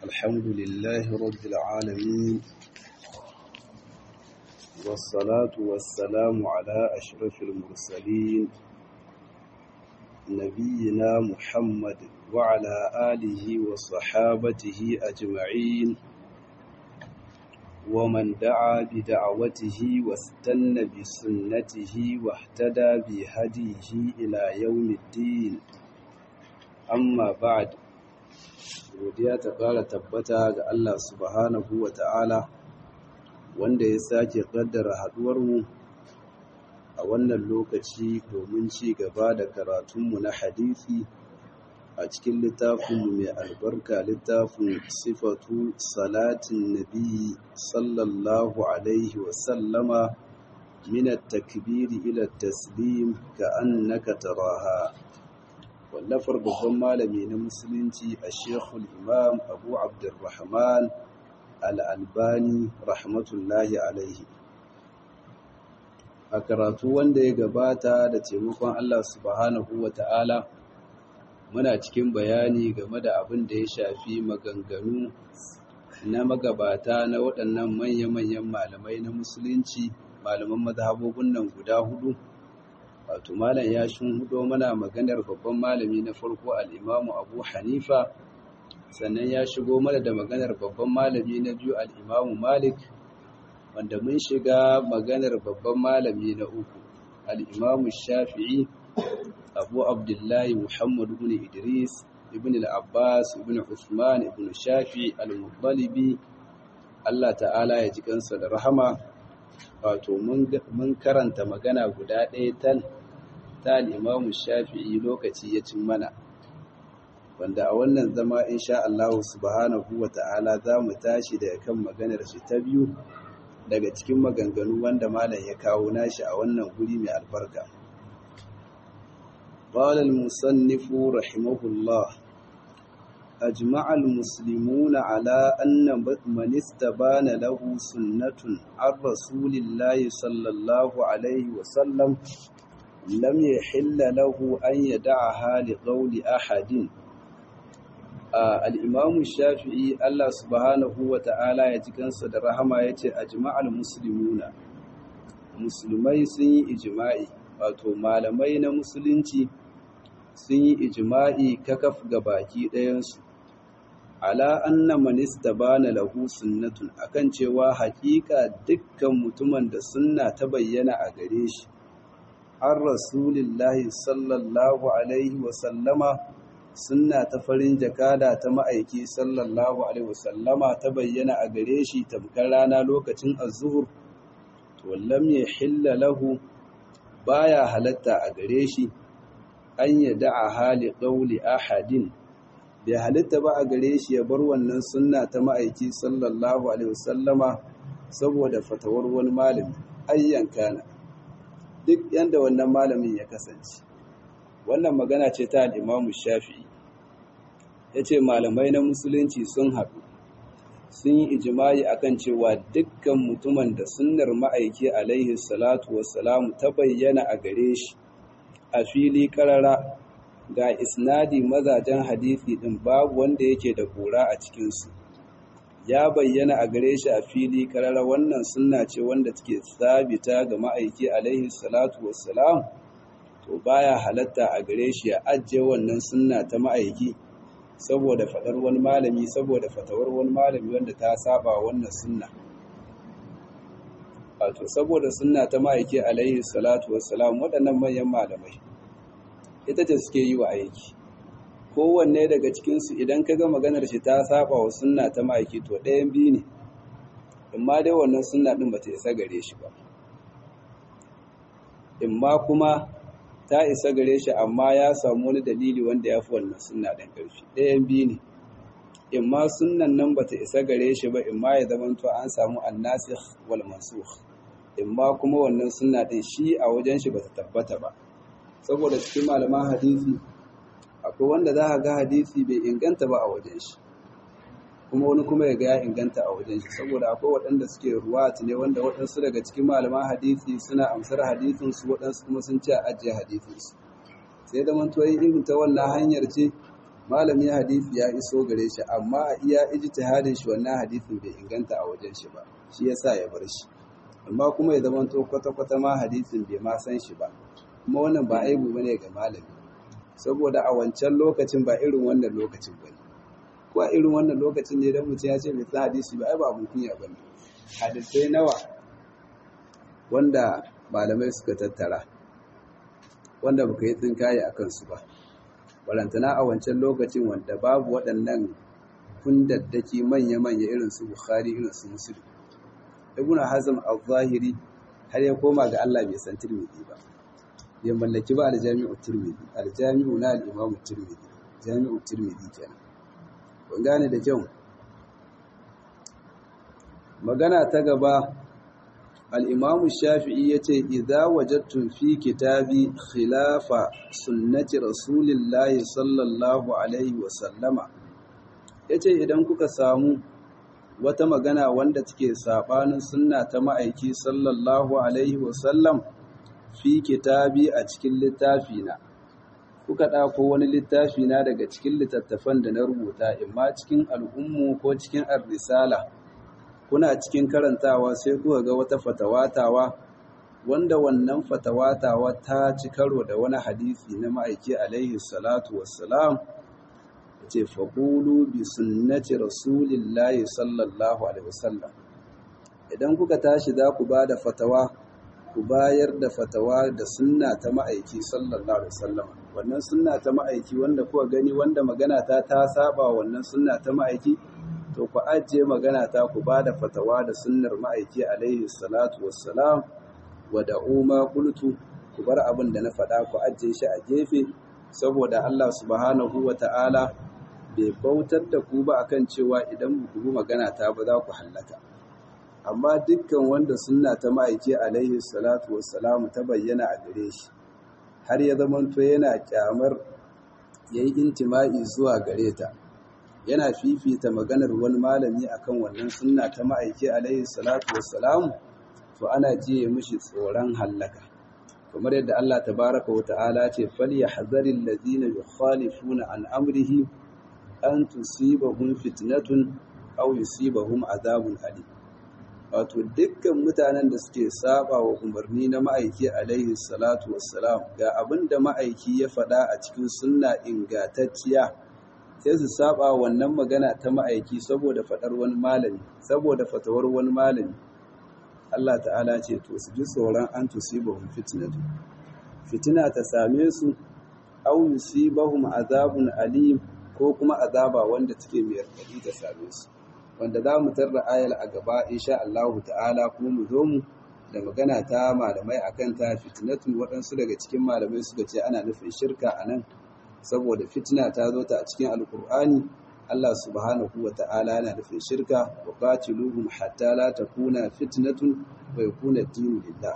الحمد لله رب العالمين والصلاة والسلام على أشرف المرسلين نبينا محمد وعلى آله وصحابته أجمعين ومن دعا بدعوته واستنى بسنته واهتدى بهديه إلى يوم الدين amma ba'd godiya ta ƙara tabbata ga Allah subhanahu wa ta'ala wanda ya sake ƙaddara haɗuwarmu a wannan lokaci domin ci gaba da karatunmu na hadisi a cikin littafinmu mai albarka littafin sifatu salatin nabi sallallahu alaihi wasallama min at-takbiri ila at-taslim ka annaka taraha wallafar babban malami na musulunci a shekul imam abu abdurrahman al'albani rahmatullahi alaihi a karatu wanda ya gabata da taimakon allah subhanahu wa ta'ala muna cikin bayani game da abin da ya shafi maganganu na magabata na waɗannan manya-manyan malamai na musulunci malaman mazhabobin nan guda hudu wato malam ya hudo mana maganar babban malami na farko al'imamu abu hanifa sannan ya shigo mana da maganar babban malami na biyu al'imamu malik wanda mun shiga maganar babban malami na uku al'imamu shafi'i abu abdullahi muhammadu ibn idris ibn al'abbas ibn usman ibn shafi al-muttalibi allah ta'ala ya ji kansa da rahama wato mun karanta magana guda ɗaya tal ta al'imamu shafi'i lokaci ya cin mana wanda a wannan zama insha Allah subhanahu wa ta'ala za mu tashi daga kan maganar shi ta biyu daga cikin maganganu wanda malam ya kawo nashi a wannan guri mai albarka قال المصنف رحمه الله أجمع المسلمون على أن من استبان له سنة عن رسول الله صلى الله عليه وسلم لم يحل له أن يدعها لقول أحد الإمام الشافعي الله سبحانه وتعالى يتكن صدر رحمة يتي أجمع المسلمون musulmai sun yi ijima'i wato malamai na musulunci sun yi ijima'i kakaf ga baki ɗayansu ala anna man istabana lahu sunnatun akan cewa hakika dukkan mutumin da sunna ta bayyana a gare shi an rasulillahi sallallahu alaihi wasallama sunna ta farin jakada ta ma'aiki sallallahu alaihi wasallama ta bayyana a gare shi tamkar rana lokacin azuhur to lam yahilla lahu baya halatta a gare shi an yada'a hali qawli ahadin bai halitta ba a gare shi ya bar wannan sunna ta ma'aiki sallallahu alaihi wasallama saboda fatawar wani malami ayyan kana duk yanda wannan malamin ya kasance wannan magana ce ta al'imamu shafi'i ya ce malamai na musulunci sun haɗu sun yi ijimai akan cewa dukkan mutumin da sunnar ma'aiki alaihi salatu wassalamu ta bayyana a gare shi a fili ƙarara ga isnadi mazajen hadisi ɗin babu wanda yake da kura a cikinsu ya bayyana a gare shi a fili karara wannan sunna ce wanda take sabita ga ma'aiki alaihi salatu wassalam to baya halatta a gare shi ya ajiye wannan sunna ta ma'aiki saboda fadar wani malami saboda fatawar wani malami wanda ta saba wannan sunna wato saboda sunna ta ma'aiki alaihi salatu wassalam waɗannan manyan malamai ita ce suke yi wa aiki kowanne daga cikinsu idan ka ga maganar shi ta saba wa sunna ta ma'aiki to ɗayan biyu ne imma dai wannan sunna ɗin ba ta isa gare shi ba imma kuma ta isa gare shi amma ya samu wani dalili wanda ya fi wannan sunna ɗin ƙarfi ɗayan biyu ne imma sunnan nan ba ta isa gare shi ba imma ya zama to an samu annasikh wal mansukh imma kuma wannan sunna ɗin shi a wajen shi ba ta tabbata ba saboda cikin malaman hadisi akwai wanda za a ga hadisi bai inganta ba a wajen shi kuma wani kuma ya ga ya inganta a wajen shi saboda akwai waɗanda suke ruwat ne wanda waɗansu daga cikin malaman hadisi suna amsar hadisinsu waɗansu kuma sun ce a ajiye hadisinsu sai da mantuwa irin ta wannan hanyar ce malami hadisi ya iso gare shi amma a iya ijtihadin shi wannan hadisin bai inganta a wajen shi ba shi yasa ya bar shi amma kuma ya zama to kwata-kwata ma hadisin bai ma san shi ba kuma wannan ba aibu bane ga malami saboda a wancan lokacin ba irin wannan lokacin bane ko a irin wannan lokacin ne dan mutum ya ce bai san hadisi ba ai ba abun kunya bane hadisai nawa wanda malamai suka tattara wanda baka yi tsinkaye a kansu ba walantana a wancan lokacin wanda babu waɗannan kundaddaki manya-manya irin su bukhari irin su muslim ibn hazm al-zahiri har ya koma ga Allah bai san tirmidhi ba ya mallaki ba al-jami'u tirmidhi al-jami'u na al-imam tirmidhi jami'u tirmidhi kenan kun gane da kyau magana ta gaba al-imam shafi'i yace idza wajadtum fi kitabi khilafa sunnati rasulillahi sallallahu alaihi wa sallama yace idan kuka samu wata magana wanda take sabanin sunna ta ma'aiki sallallahu alaihi wasallam fi kitabi a cikin littafi na kuka ɗako wani littafi na daga cikin littattafan da na rubuta imma cikin al'ummu ko cikin ar-risala kuna cikin karantawa sai kuka ga wata fatawatawa wanda wannan fatawatawa ta ci karo da wani hadisi na ma'aiki alaihi salatu wassalam ce faƙulu bi sunnati rasulillahi sallallahu alaihi wasallam idan kuka tashi za ku ba da fatawa ku bayar da fatawa da sunna ta ma'aiki sallallahu alaihi wasallam wannan sunna ta ma'aiki wanda kuka gani wanda magana ta ta saba wannan sunna ta ma'aiki to ku ajiye magana ta ku ba da fatawa da sunnar ma'aiki alaihi salatu wassalam wa da'u ma qultu ku bar abin da na faɗa ku ajiye shi a gefe saboda Allah subhanahu wa ta'ala bai bautar da ku ba akan cewa idan ku bi magana ta ba za ku hallaka amma dukkan wanda sunna ta ma'aiki alaihi salatu wassalam ta bayyana a gare shi har ya zamanto yana kyamar yayi intima'i zuwa gare ta yana fifita maganar wani malami akan wannan sunna ta ma'aiki alaihi salatu wassalam to ana jiye mishi tsoron hallaka kamar yadda Allah tabaraka wa ta'ala ce falyahzaril ladina yukhalifuna an amrihi an tusibahum fitnatun aw yusibahum azabun alim wato dukkan mutanen da suke saba wa umarni na ma'aiki alaihi salatu wassalam ga abin da ma'aiki ya faɗa a cikin sunna ingantacciya sai su saba wannan magana ta ma'aiki saboda faɗar wani malami saboda fatawar wani malami Allah ta'ala ce to su ji tsoron an tusibahum fitnatun fitina ta same su aw yusibahum azabun alim ko kuma azaba wanda take mai raɗaɗi ta same su wanda za mu tarra ayal a gaba insha Allah ta'ala kuma mu zo mu da magana ta malamai akan ta fitnatun waɗansu daga cikin malamai suka ce ana nufin shirka a nan saboda fitina ta zo ta a cikin alkur'ani Allah subhanahu wa ta'ala yana nufin shirka wa qatiluhum hatta la takuna fitnatun wa yakuna ad-dinu lillah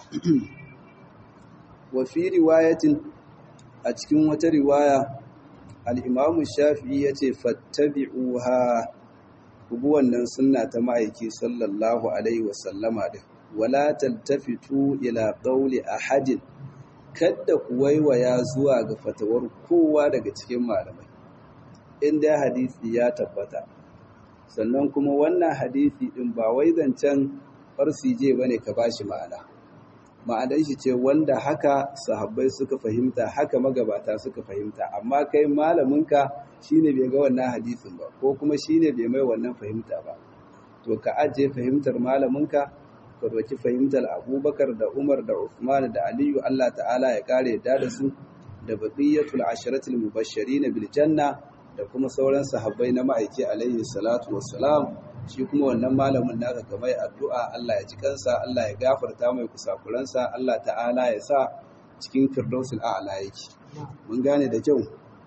wa fi riwayatin a cikin wata riwaya al'imamu shafi'i ya ce fattabi'uha kubu wannan sunna ta ma'aiki sallallahu alaihi wasallama da wala taltafitu ila ƙauli a hadin kadda ku waiwaya zuwa ga fatawar kowa daga cikin malamai inda hadisi ya tabbata sannan kuma wannan hadisi ɗin ba wai zancen farsije ba ne ka ba shi ma'ana ma'anar shi ce wanda haka sahabbai suka fahimta haka magabata suka fahimta amma kai malaminka shine bai ga wannan hadisin ba ko kuma shine bai mai wannan fahimta ba to ka ajiye fahimtar malaminka ka doki fahimtar abubakar da umar da usman da aliyu allah ta'ala ya kare yadda da su da baqiyatul asharatul mubashirin bil janna da kuma sauran sahabbai na ma'aiki alaihi salatu wassalam shi kuma wannan malamin naka kamar addu'a Allah ya ji kansa Allah ya gafarta mai kusakuransa Allah ta'ala ya sa cikin firdausul a'la yake mun gane da kyau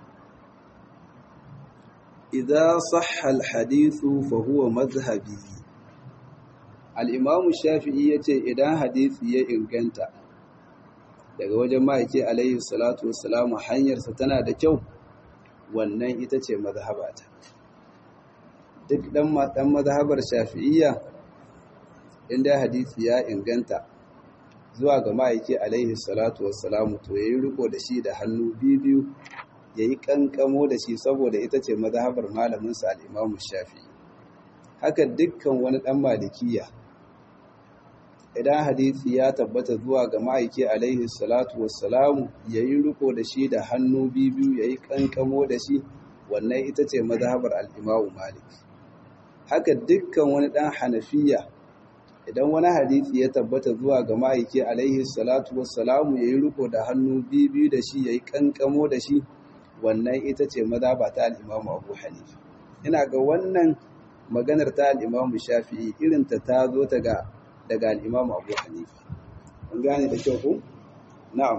idza sahha al-hadithu fa huwa madhhabi al-imam shafi'i yace idan hadisi ya inganta daga wajen ma'aiki alaihi salatu wassalamu hanyarsa tana da kyau wannan ita ce mazhabata duk dan mazhabar shafi'iyya inda hadisi ya inganta zuwa ga ma'aiki alaihi salatu wassalamu to yayi riko da shi da hannu biyu ya yi ƙanƙamo da shi saboda ita ce mazhabar malaminsa al'imamu shafi haka dukkan wani ɗan malikiya idan hadisi ya tabbata zuwa ga ma'aiki alaihi salatu wassalamu ya yi riko da shi da hannu biyu ya yi ƙanƙamo da shi wannan ita ce mazhabar al'imamu malik haka dukkan wani ɗan hanafiya idan wani hadisi ya tabbata zuwa ga ma'aiki alaihi salatu wassalamu ya yi riko da hannu biyu da shi ya yi ƙanƙamo da shi wannan ita ce mazhaba ta al'imamu abu hanifa ina ga wannan maganar ta al'imamu shafi'i irinta ta zo ta ga daga al'imamu abu hanifa an gane da kyau ku? na'am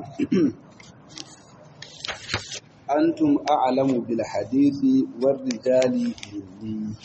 antum a'lamu bil hadithi war rijali minni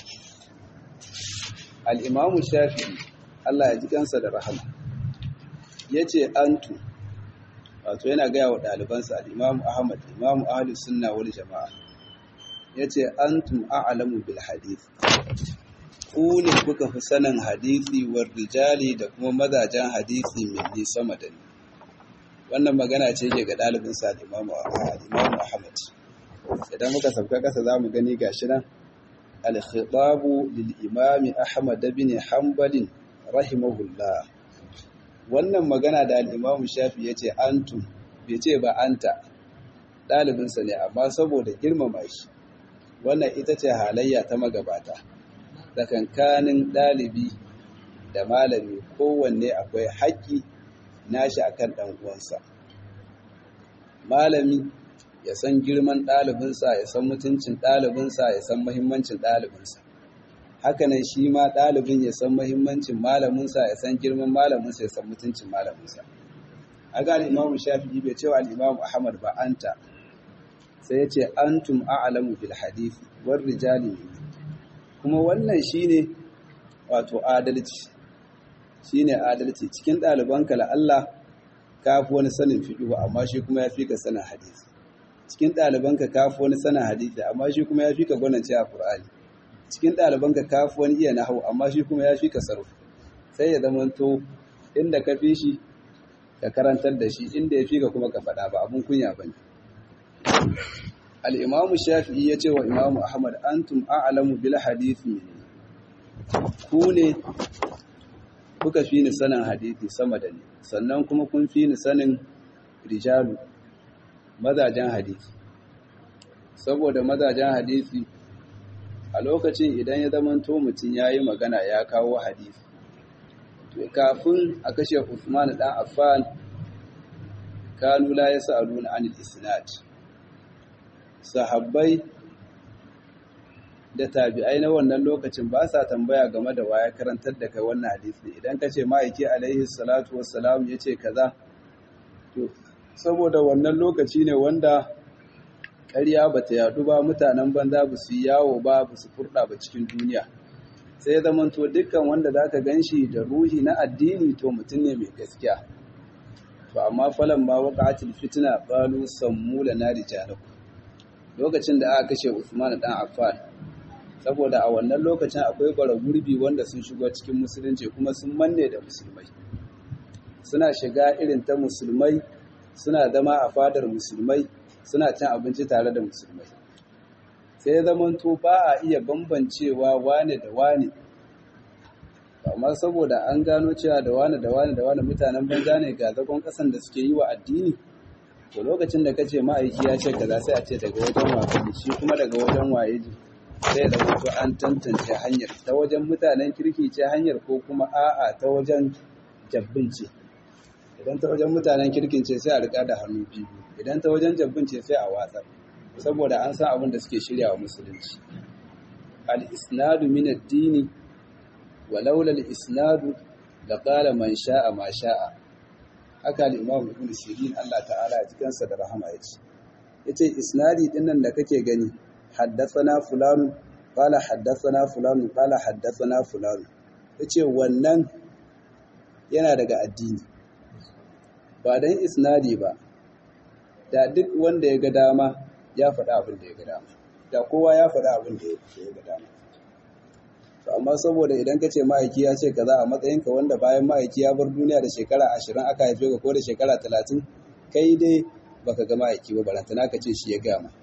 al-imamu shafi'i Allah ya ji kansa da rahama yace antum wato yana gaya wa ɗalibansa al-imamu ahmad imamu ahlus sunna wal jama'a yace antum a'lamu bil hadith ku ne kuka fi sanin hadisi war rijali da kuma mazajen hadisi mai sama da ni wannan magana ce ke ga ɗalibin sa imamu ahmad idan muka sauka kasa za mu gani gashi nan al-khitabu lil imami ahmad bin hanbalin rahimahullah wannan magana da al-imamu shafi yace antum bai ce ba anta ɗalibinsa ne amma saboda girmama shi wannan ita ce halayya ta magabata tsakankanin ɗalibi da malami kowanne akwai haƙƙi nashi akan ɗan uwansa malami ya san girman ɗalibinsa ya san mutuncin ɗalibinsa ya san muhimmancin ɗalibinsa hakanan shi ma ɗalibin ya san muhimmancin malaminsa ya san girman malaminsa ya san mutuncin malaminsa a ga al'imamu shafi'i bai cewa al'imamu ahmad ba anta sai ya ce antum a'lamu bil hadisi war rijali kuma wannan shine wato adalci shine adalci cikin ɗalibanka la Allah ka fi wani sanin fiqh amma shi kuma ya fi ka sanin hadisi cikin ɗalibanka ka fi wani sanin hadisi amma shi kuma ya fi ka gwanance a Qur'ani cikin ɗalibanka ka fi wani iya nahwu amma shi kuma ya fi ka sarf sai ya zamanto inda ka fi shi ka karantar da shi inda ya fi ka kuma ka faɗa ba abun kunya bane al'imamu shafi'i ya ce wa imamu ahmad antum a'alamu bil hadithi ku ne kuka fi ni sanin hadithi sama da ni sannan kuma kun fi ni sanin rijalu mazajen hadithi saboda mazajen hadithi a lokacin idan ya zamanto mutum ya yi magana ya kawo hadithi to kafin a kashe usman dan affan kanu la yas'aluna anil isnad sahabbai da tabi'ai na wannan lokacin ba sa tambaya game da waya karantar da kai wannan hadisi idan ka ce ma'aiki alaihi salatu wassalam ya ce kaza to saboda wannan lokaci ne wanda ƙarya ba ta yadu ba mutanen banza ba su yawo ba ba su furɗa ba cikin duniya sai ya zamanto dukkan wanda za ka gan shi da ruhi na addini to mutum ne mai gaskiya to amma falan ma waƙa'atul fitina qalu sammu lana rijalakum lokacin da aka kashe Usman dan Affan saboda a wannan lokacin akwai bara gurbi wanda sun shigo cikin musulunci kuma sun manne da musulmai suna shiga irin ta musulmai suna zama a fadar musulmai suna cin abinci tare da musulmai sai ya zamanto ba a iya bambancewa wane da wane amma saboda an gano cewa da wane da wane da wane mutanen banza ne ga zagon kasan da suke yi wa addini to lokacin da kace ma'aiki ya ce kaza sai a ce daga wajen waye shi kuma daga wajen waye ji sai da wato an tantance hanyar ta wajen mutanen kirki ce hanyar ko kuma a'a ta wajen jabbin ce idan ta wajen mutanen kirkin ce sai a rika da hannu biyu idan ta wajen jabbin ce sai a watsar saboda an san abin da suke shirya wa musulunci al-isnadu min ad-dini wa laula al-isnadu laqala man sha'a ma sha'a haka al-imam ibn sirin Allah ta'ala ya jikansa da rahama yace yace isnadi din nan da kake gani haddathana fulanu qala haddathana fulanu qala haddathana fulanu yace wannan yana daga addini ba dan isnadi ba da duk wanda ya ga dama ya faɗa abin da ya ga dama da kowa ya faɗa abin da ya ga dama to amma saboda idan ka ce ma'aiki ya ce kaza a matsayinka wanda bayan ma'aiki ya bar duniya da shekara ashirin aka haife ka ko da shekara talatin kai dai baka ga ma'aiki ba barantana ka ce shi ya gama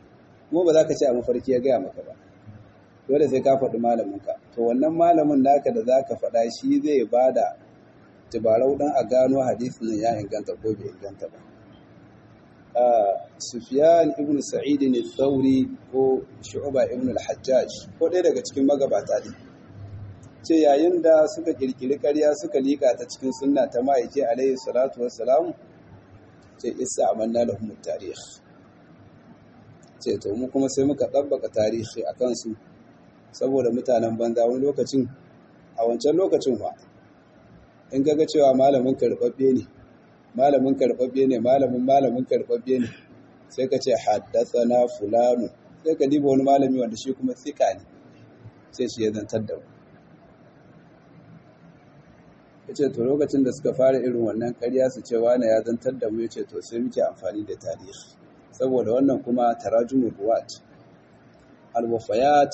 kuma ba za ka ce a mafarki ya gaya maka ba dole sai ka faɗi malaminka to wannan malamin naka da za ka faɗa shi zai ba da tubarau ɗan a gano hadisin nan ya inganta ko bai inganta ba Sufyan ibn Sa'id ne Thauri ko Shu'ba ibn al-Hajjaj ko ɗaya daga cikin magabata ne ce yayin da suka kirkiri ƙarya suka lika ta cikin sunna ta ma'aike alaihi salatu wassalam ce isa amanna lahum tarikh ce to mu kuma sai muka tabbaka tarihi a kansu saboda mutanen banza wani lokacin a wancan lokacin fa in ga cewa malamin karɓaɓɓe ne malamin karɓaɓɓe ne malamin malamin karɓaɓɓe ne sai ka ce haddathana fulanu sai ka diba wani malami wanda shi kuma tsika ne sai shi ya zantar da mu ya ce to lokacin da suka fara irin wannan ƙarya su ce wane ya zantar da mu ya ce to sai muke amfani da tarihi saboda wannan kuma tarajumul ruwat al-wafayat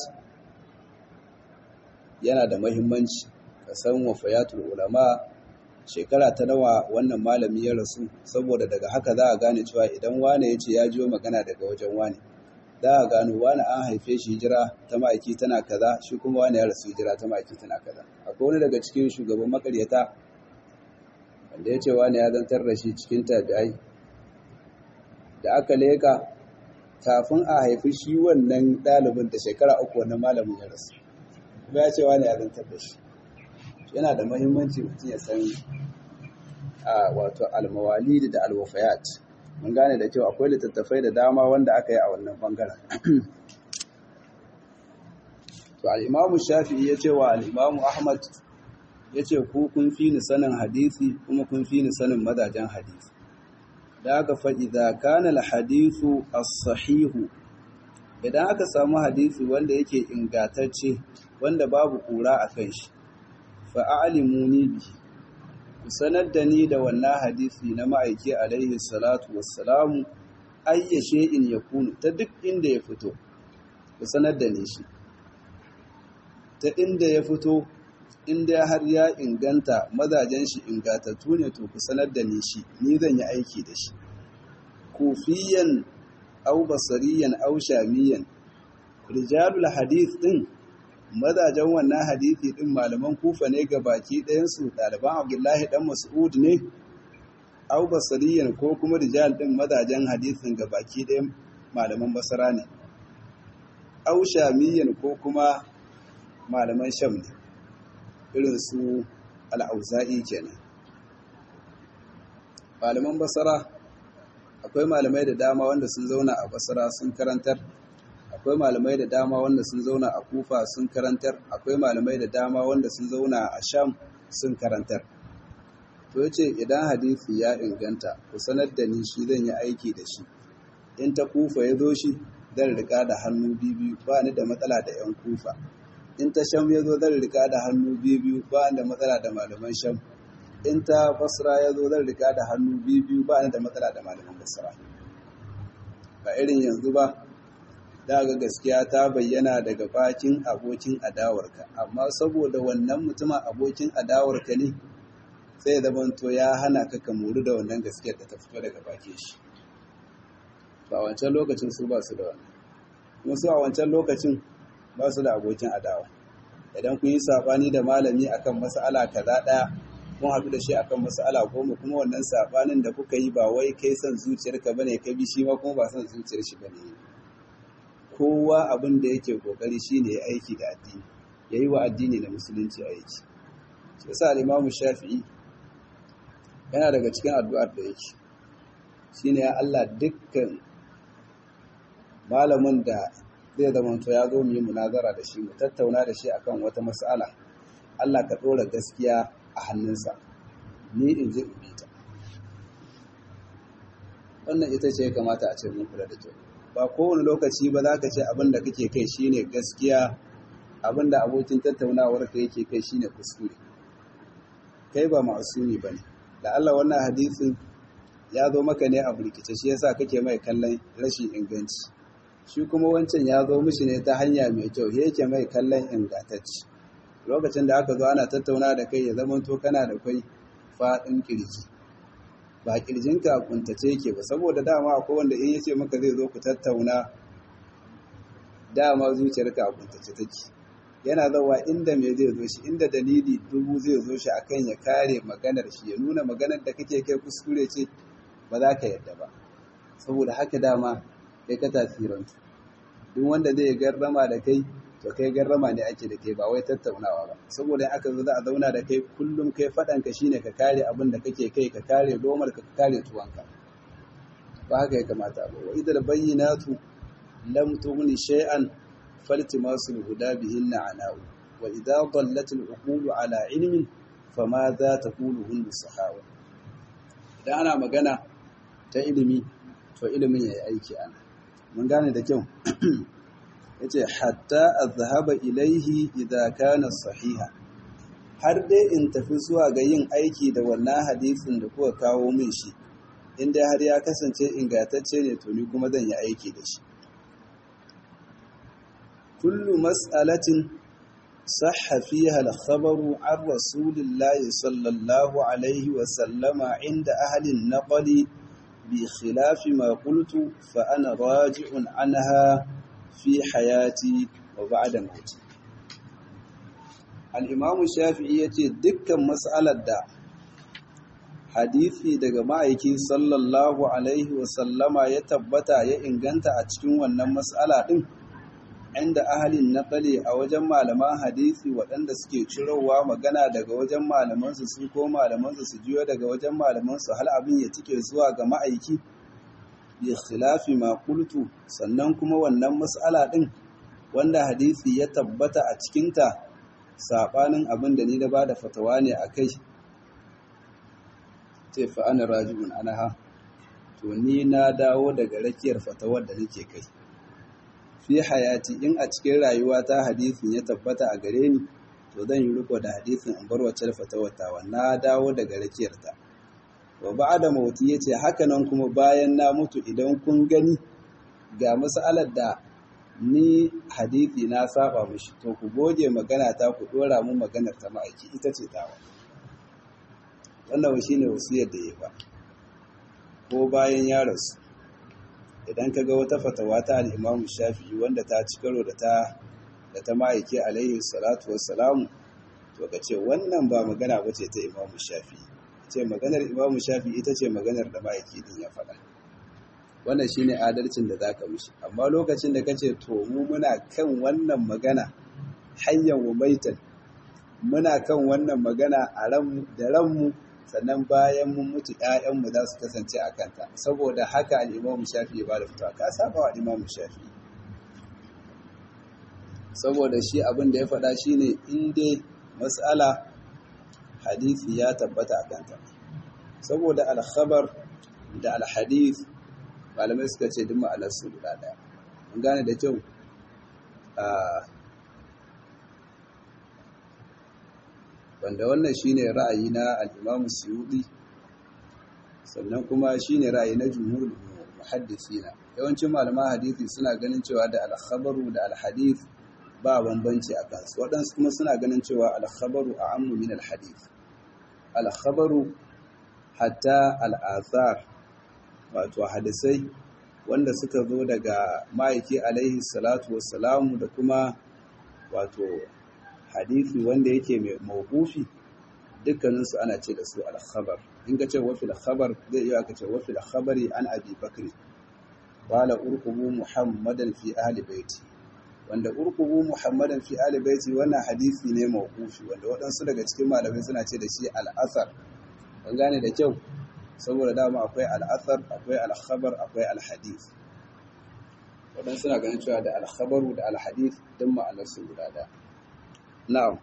yana da mahimmanci ka san wafayatul ulama shekara ta nawa wannan malami ya rasu saboda daga haka za a gane cewa idan wane ya ce ya jiyo magana daga wajen wane za a gano wane an haife shi hijira ta ma'aiki tana kaza shi kuma wane ya rasu hijira ta ma'aiki tana kaza akwai wani daga cikin shugaban makaryata wanda ya ce wane ya zantar da shi cikin tabi'ai da aka leka kafin a haifi shi wannan ɗalibin da shekara uku wannan malamin ya rasu kuma ya ce wane ya zantar da shi yana da mahimmanci mutum ya san a wato almawalidi da alwafayat mun gane da cewa akwai littattafai da dama wanda aka yi a wannan bangaren to al'imamu shafi'i ya ce wa al'imamu ahmad ya ce ku kun fi ni sanin hadisi kuma kun fi ni sanin mazajen hadisi da aka faɗi da kana alhadisu as-sahihu idan aka samu hadisi wanda yake ingatacce wanda babu kura a kan shi fa'alimuni bi ku sanar da ni da wannan hadisi na ma'aiki alaihi salatu wassalamu ayyashe in ya kunu ta duk inda ya fito ku sanar da ni shi ta inda ya fito inda har ya inganta mazajen shi ingatattu ne to ku sanar da ni shi ni zan yi aiki da shi kufiyan au basariyan au shamiyan rijalul hadith din mazajen wannan hadisi din malaman kufa ne ga baki ɗayansu ɗaliban abdullahi ɗan mas'ud ne au basariyan ko kuma rijal din mazajen hadisin ga baki ɗayan malaman basara ne au shamiyan ko kuma malaman sham ne irin su al'auza'i kenan malaman basara akwai malamai da dama wanda sun zauna a basara sun karantar akwai malamai da dama wanda sun zauna a kufa sun karantar akwai malamai da dama wanda sun zauna a sham sun karantar to yace idan hadisi ya inganta ku sanar da ni shi zan yi aiki da shi in ta kufa ya zo shi zan rika da hannu biyu ba ni da matsala da yan kufa in ta sham ya zo zan rika da hannu biyu ba ni da matsala da malaman sham in ta basra ya zo zan rika da hannu biyu ba ni da matsala da malaman basra ba irin yanzu ba da ga gaskiya ta bayyana daga bakin abokin adawarka amma saboda wannan mutumin abokin adawarka ne sai zamanto ya hana ka ka muri da wannan gaskiyar da ta fito daga bakin shi ba wancan lokacin su ba su da wannan kuma su a wancan lokacin ba su da abokin adawa idan kun yi sabani da malami akan mas'ala kaza daya kun haɗu da shi akan mas'ala goma kuma wannan sabanin da kuka yi ba wai kai son zuciyarka bane ka bi shi ma kuma ba son zuciyar shi bane kowa abin da yake kokari shine ya aiki da addini yayi wa addini da musulunci aiki shi yasa al-Imam Shafi'i yana daga cikin addu'ar da yake shine ya Allah dukkan malamin da zai zama to ya zo mu yi munazara da shi mu tattauna da shi akan wata mas'ala Allah ka dora gaskiya a hannunsa ni in ji in bita wannan ita ce ya kamata a ce mun kula da kyau ba kowane lokaci ba za ka ce abin da kake kai shine gaskiya abin da abokin tattaunawar ka yake kai shine kuskure kai ba ma'asumi bane da Allah wannan hadisin ya zo maka ne a burkice shi yasa kake mai kallon rashin inganci shi kuma wancan ya zo mishi ne ta hanya mai kyau yake mai kallon ingantacci lokacin da aka zo ana tattauna da kai ya zama to kana da kai faɗin kirji ba kirjinka kuntace yake ba saboda dama akwai wanda in yace maka zai zo ku tattauna dama zuciyarka a kuntace take yana zawa inda me zai zo shi inda dalili dubu zai zo shi akan ya kare maganar shi ya nuna maganar da kake kai kuskure ce ba za ka yadda ba saboda haka dama kai ka tasirantu duk wanda zai garrama da kai to kai garrama ne ake da kai ba wai tattaunawa ba saboda aka zo za a zauna da kai kullum kai faɗan ka shine ka kare abin da kake kai ka kare domar ka kare tuwanka ba haka ya kamata ba wa idal bayyinatu lam tughni shay'an faltimasul huda bihinna ana'u wa idza dallat al-uqulu ala ilmin fama za taqulu hun sahawa idan ana magana ta ilimi to ilimin yayi aiki ana mun gane da kyau yace hatta azhaba ilaihi idza kana sahiha har dai in tafi zuwa ga yin aiki da wannan hadisin da kuka kawo min shi inda har ya kasance ingantacce ne to ni kuma zan yi aiki da shi kullu mas'alatin sahha fiha al-khabaru an rasulillahi sallallahu alaihi wa sallama inda ahli an-naqli bi khilafi ma qultu fa ana raji'un anha fi hayati wa ba'da mauti al-imam shafi'i yace dukkan mas'alar da hadisi daga ma'aiki sallallahu alaihi wa sallama ya tabbata ya inganta a cikin wannan mas'ala din inda ahalin naqali a wajen malaman hadisi waɗanda suke cirowa magana daga wajen malamansu su ko malamansu su jiyo daga wajen malamansu hal abin ya tike zuwa ga ma'aiki bi khilafi ma qultu sannan kuma wannan mas'ala din wanda hadisi ya tabbata a cikinta sabanin abin da ni da bada fatawa ne akai ce fa ana raji'un anha to ni na dawo daga rakiyar fatawar da nake kai fi hayati in a cikin rayuwa ta hadisin ya tabbata a gare ni to zan yi riko da hadisin in bar wacce fatawata na dawo daga rakiyarta wa ba'da mauti yace haka nan kuma bayan na mutu idan kun gani ga mas'alar da ni hadisi na saba mishi to ku goge magana ta ku dora mu maganar ta ma'aiki ita ce dawa wannan shine wasiyar da ya ba ko bayan ya rasu idan ka ga wata fatawa ta al'imamu shafi'i wanda ta ci karo da ta da ta ma'aike alaihi salatu wassalamu to ka ce wannan ba magana ba ce ta imamu shafi'i ce maganar imamu shafi'i ita ce maganar da ma'aiki din ya faɗa wannan shine adalcin da zaka mishi amma lokacin da kace to mu muna kan wannan magana hayyan wa maitan muna kan wannan magana a ran da ranmu sannan bayan mun mutu ‘ya'yanmu za su kasance a kanta saboda haka al'imamu shafi ya ba da fitowa ka saba wa al'imamu shafi saboda shi abin da ya faɗa shi ne inda matsala hadisi ya tabbata a kanta saboda alkhabar da alhadis malamai suka ce duk ma'anarsu guda ɗaya mun gane da kyau wanda wannan shine ra'ayi na al-Imam Suyuti sannan kuma shine ra'ayi na jumhurul muhaddisina yawancin malaman hadisi suna ganin cewa da al-khabaru da al-hadith ba bambanci a kansu waɗansu kuma suna ganin cewa al-khabaru a'ammu min al-hadith al-khabaru hatta al-athar wato hadisai wanda suka zo daga ma'aiki alaihi salatu wassalamu da kuma wato hadisi wanda yake mai mawqufi dukkaninsu ana ce da su al-khabar in ka ce wa fil khabar zai iya ka ce wa fil khabari an abi bakri qala urqubu muhammadan fi ahli baiti wanda urqubu muhammadan fi ahli baiti wannan hadisi ne mawqufi wanda waɗansu daga cikin malamai suna ce da shi al-athar an gane da kyau saboda dama akwai al-athar akwai al-khabar akwai al-hadith waɗansu suna ganin cewa da al-khabaru da al-hadith duk ma'anarsu guda ɗaya نعم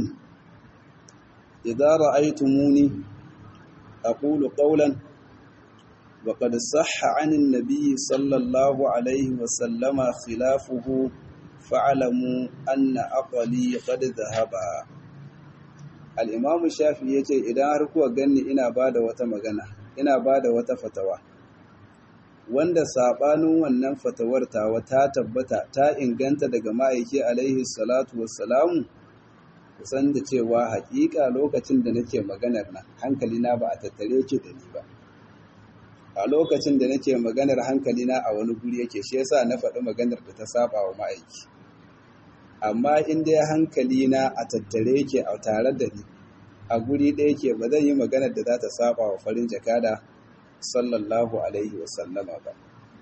إذا رأيتموني أقول قولا وقد صح عن النبي صلى الله عليه وسلم خلافه فاعلموا أن أقلي قد ذهب الإمام الشافعي يقول إذا أركوا قلني إنا بعد وتمغنى إنا بعد وتفتوى wanda sabanin wannan fatawar tawa ta tabbata ta inganta daga ma'aiki alaihi salatu wassalamu kusan da cewa hakika lokacin da nake maganar nan hankali na ba a tattare ki da ni ba a lokacin da nake maganar hankalina a wani guri yake shi yasa na faɗi maganar da ta saba wa ma'aiki amma in dai hankalina a tattare yake a tare da ni a guri ɗaya ke ba zan yi maganar da za ta saba wa farin jakada sallallahu alaihi wasallama ba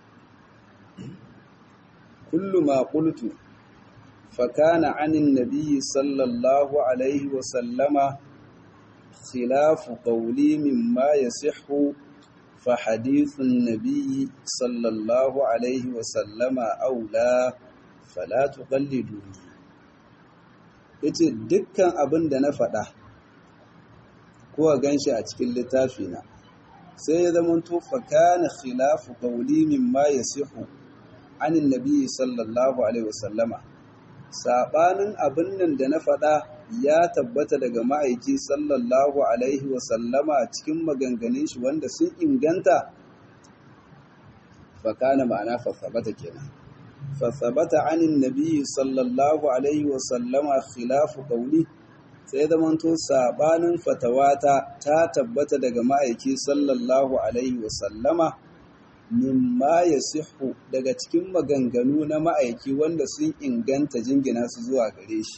kullu ma qultu fa kana anin nabiyyi sallallahu alaihi wasallama khilafu qawli mimma yasihhu fa hadithun nabiyyi sallallahu alaihi wasallama aula fala tuqalliduni yace dukkan abin da na faɗa ko gan shi a cikin littafi na sai ya zama to fa kana khilafu qawli mimma yasihu anin nabi sallallahu alaihi wasallama sabanin abin nan da na faɗa ya tabbata daga ma'aiki sallallahu alaihi wasallama cikin maganganun shi wanda sun inganta fa kana ma'ana fa sabata kenan fa sabata anin nabi sallallahu alaihi wasallama khilafu qawli sai zamanto sabanin fatawata ta tabbata daga ma'aiki sallallahu alaihi wasallama mimma ya sihu daga cikin maganganu na ma'aiki wanda sun inganta jingina su zuwa gare shi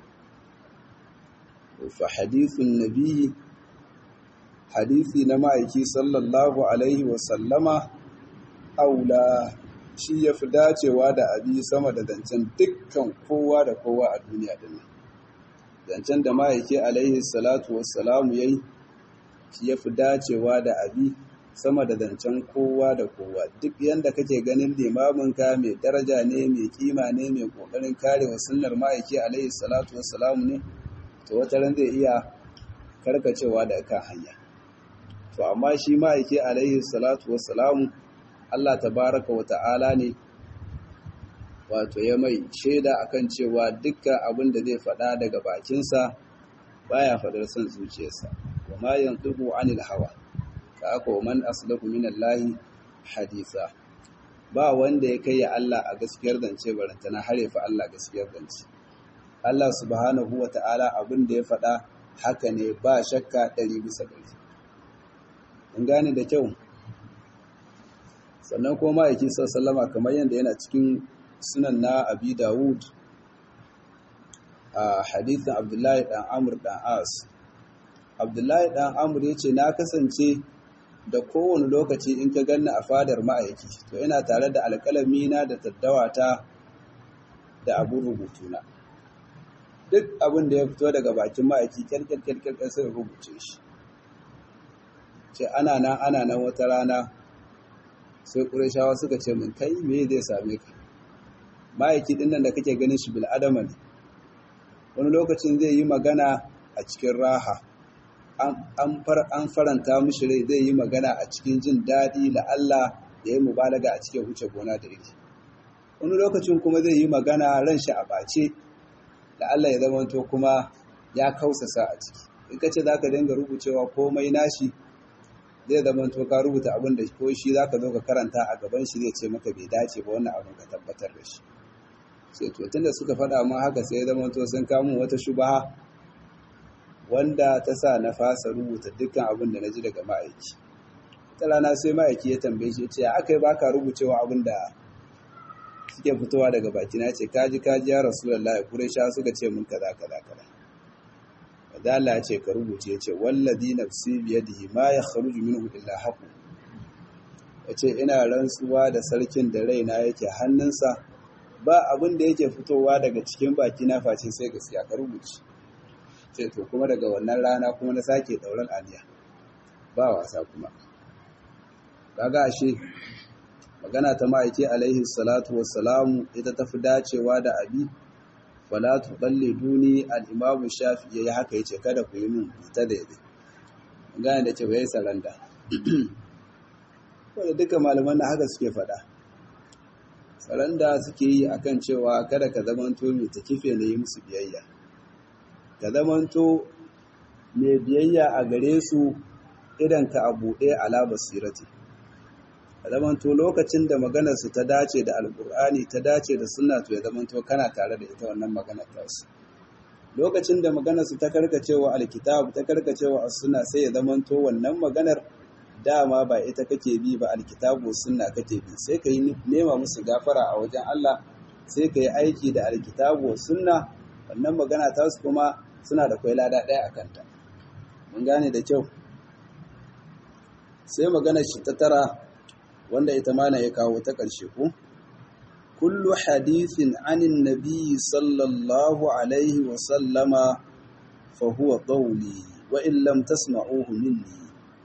fa hadithun nabi hadithi na ma'aiki sallallahu alaihi wasallama aula shi ya fi dacewa da abi sama da zancen dukkan kowa da kowa a duniya dinnan zancen da ma'aiki alaihi salatu wassalamu yayi shi ya fi dacewa da abi sama da zancen kowa da kowa duk yanda kake ganin limaminka mai daraja ne mai kima ne mai kokarin karewa sunnar ma'aiki alaihi salatu wassalamu ne to wata ran zai iya karkacewa da kan hanya to amma shi ma'aiki alaihi salatu wassalamu Allah tabaraka wa ta'ala ne wato ya mai shaida akan cewa dukkan abin da zai faɗa daga bakinsa baya faɗar son zuciyarsa wa ma yantiqu anil hawa ka aka man asdaqu minallahi hadisa ba wanda ya kai ya Allah a gaskiyar zance barantana har ya fi Allah gaskiyar zance Allah subhanahu wa ta'ala abin da ya faɗa haka ne ba shakka ɗari bisa ɗari in gane da kyau sannan kuma ma'aiki sallama kamar yadda yana cikin sunan na abi dawud a hadithin abdullahi dan amur dan as abdullahi dan amur ya ce na kasance da kowane lokaci in ka ganna a fadar ma'aiki to ina tare da alƙalamina da taddawata da abin rubutuna duk abin da ya fito daga bakin ma'aiki kyalkyalkyalkyal sai rubuce shi ce ana nan ana nan wata rana sai ƙurashawa suka ce min kai me zai same ka ma'aiki ɗin nan da kake ganin shi bil'adama ne wani lokacin zai yi magana a cikin raha an faranta mishi rai zai yi magana a cikin jin daɗi da Allah ya yi mubalaga a cikin wuce gona da iri wani lokacin kuma zai yi magana ran shi a ɓace da Allah ya zamanto kuma ya kausasa a ciki in ka ce za ka dinga rubucewa komai nashi zai zamanto ka rubuta abin da ko shi za ka zo ka karanta a gaban shi zai ce maka bai dace ba wannan abin ka tabbatar da shi sai to tunda suka faɗa mun haka sai ya zamanto sun kamo wata shubaha wanda ta sa na fasa rubuta dukkan abin da na ji daga ma'aiki ta rana sai ma'aiki ya tambaye shi ya ce aka yi baka rubucewa abin da suke fitowa daga baki na ce kaji kaji ya rasulullahi quraisha suka ce mun kaza kaza kaza da Allah ya ce ka rubuce ya ce wallazi nafsi biyadihi ma yakhruju minhu illa haqu ya ce ina rantsuwa da sarkin da raina yake hannunsa ba abin da yake fitowa daga cikin baki na face sai gaskiya ka rubuce ce to kuma daga wannan rana kuma na sake dauran aliya ba wasa kuma kaga ashe magana ta ma'aiki alaihi salatu wassalamu ita tafi dacewa da abi wala tuqalli duni al-imam shafi'i ya haka yace kada ku yi min ta daidai gane da ce bai saranda wanda duka malaman na haka suke faɗa saranda suke yi akan cewa kada ka zamanto mai takife na yi musu biyayya ka zamanto mai biyayya a gare su idan ka a buɗe ala basirati zamanto lokacin da maganarsu ta dace da alkur'ani ta dace da sunna to ya zamanto kana tare da ita wannan maganar tasu lokacin da maganarsu ta karkacewa alkitab ta karkacewa as-sunna sai ya zamanto wannan maganar dama ba ita kake bi ba alkitabu sunna kake bi sai ka yi nema musu gafara a wajen Allah sai ka yi aiki da alkitabu sunna wannan magana ta su kuma suna da kwai lada ɗaya a kanta mun gane da kyau sai magana shi ta tara wanda ita mana ya kawo ta ƙarshe ku kullu hadithin anin nabi sallallahu alaihi wa sallama fa huwa qawli wa in lam tasma'uhu minni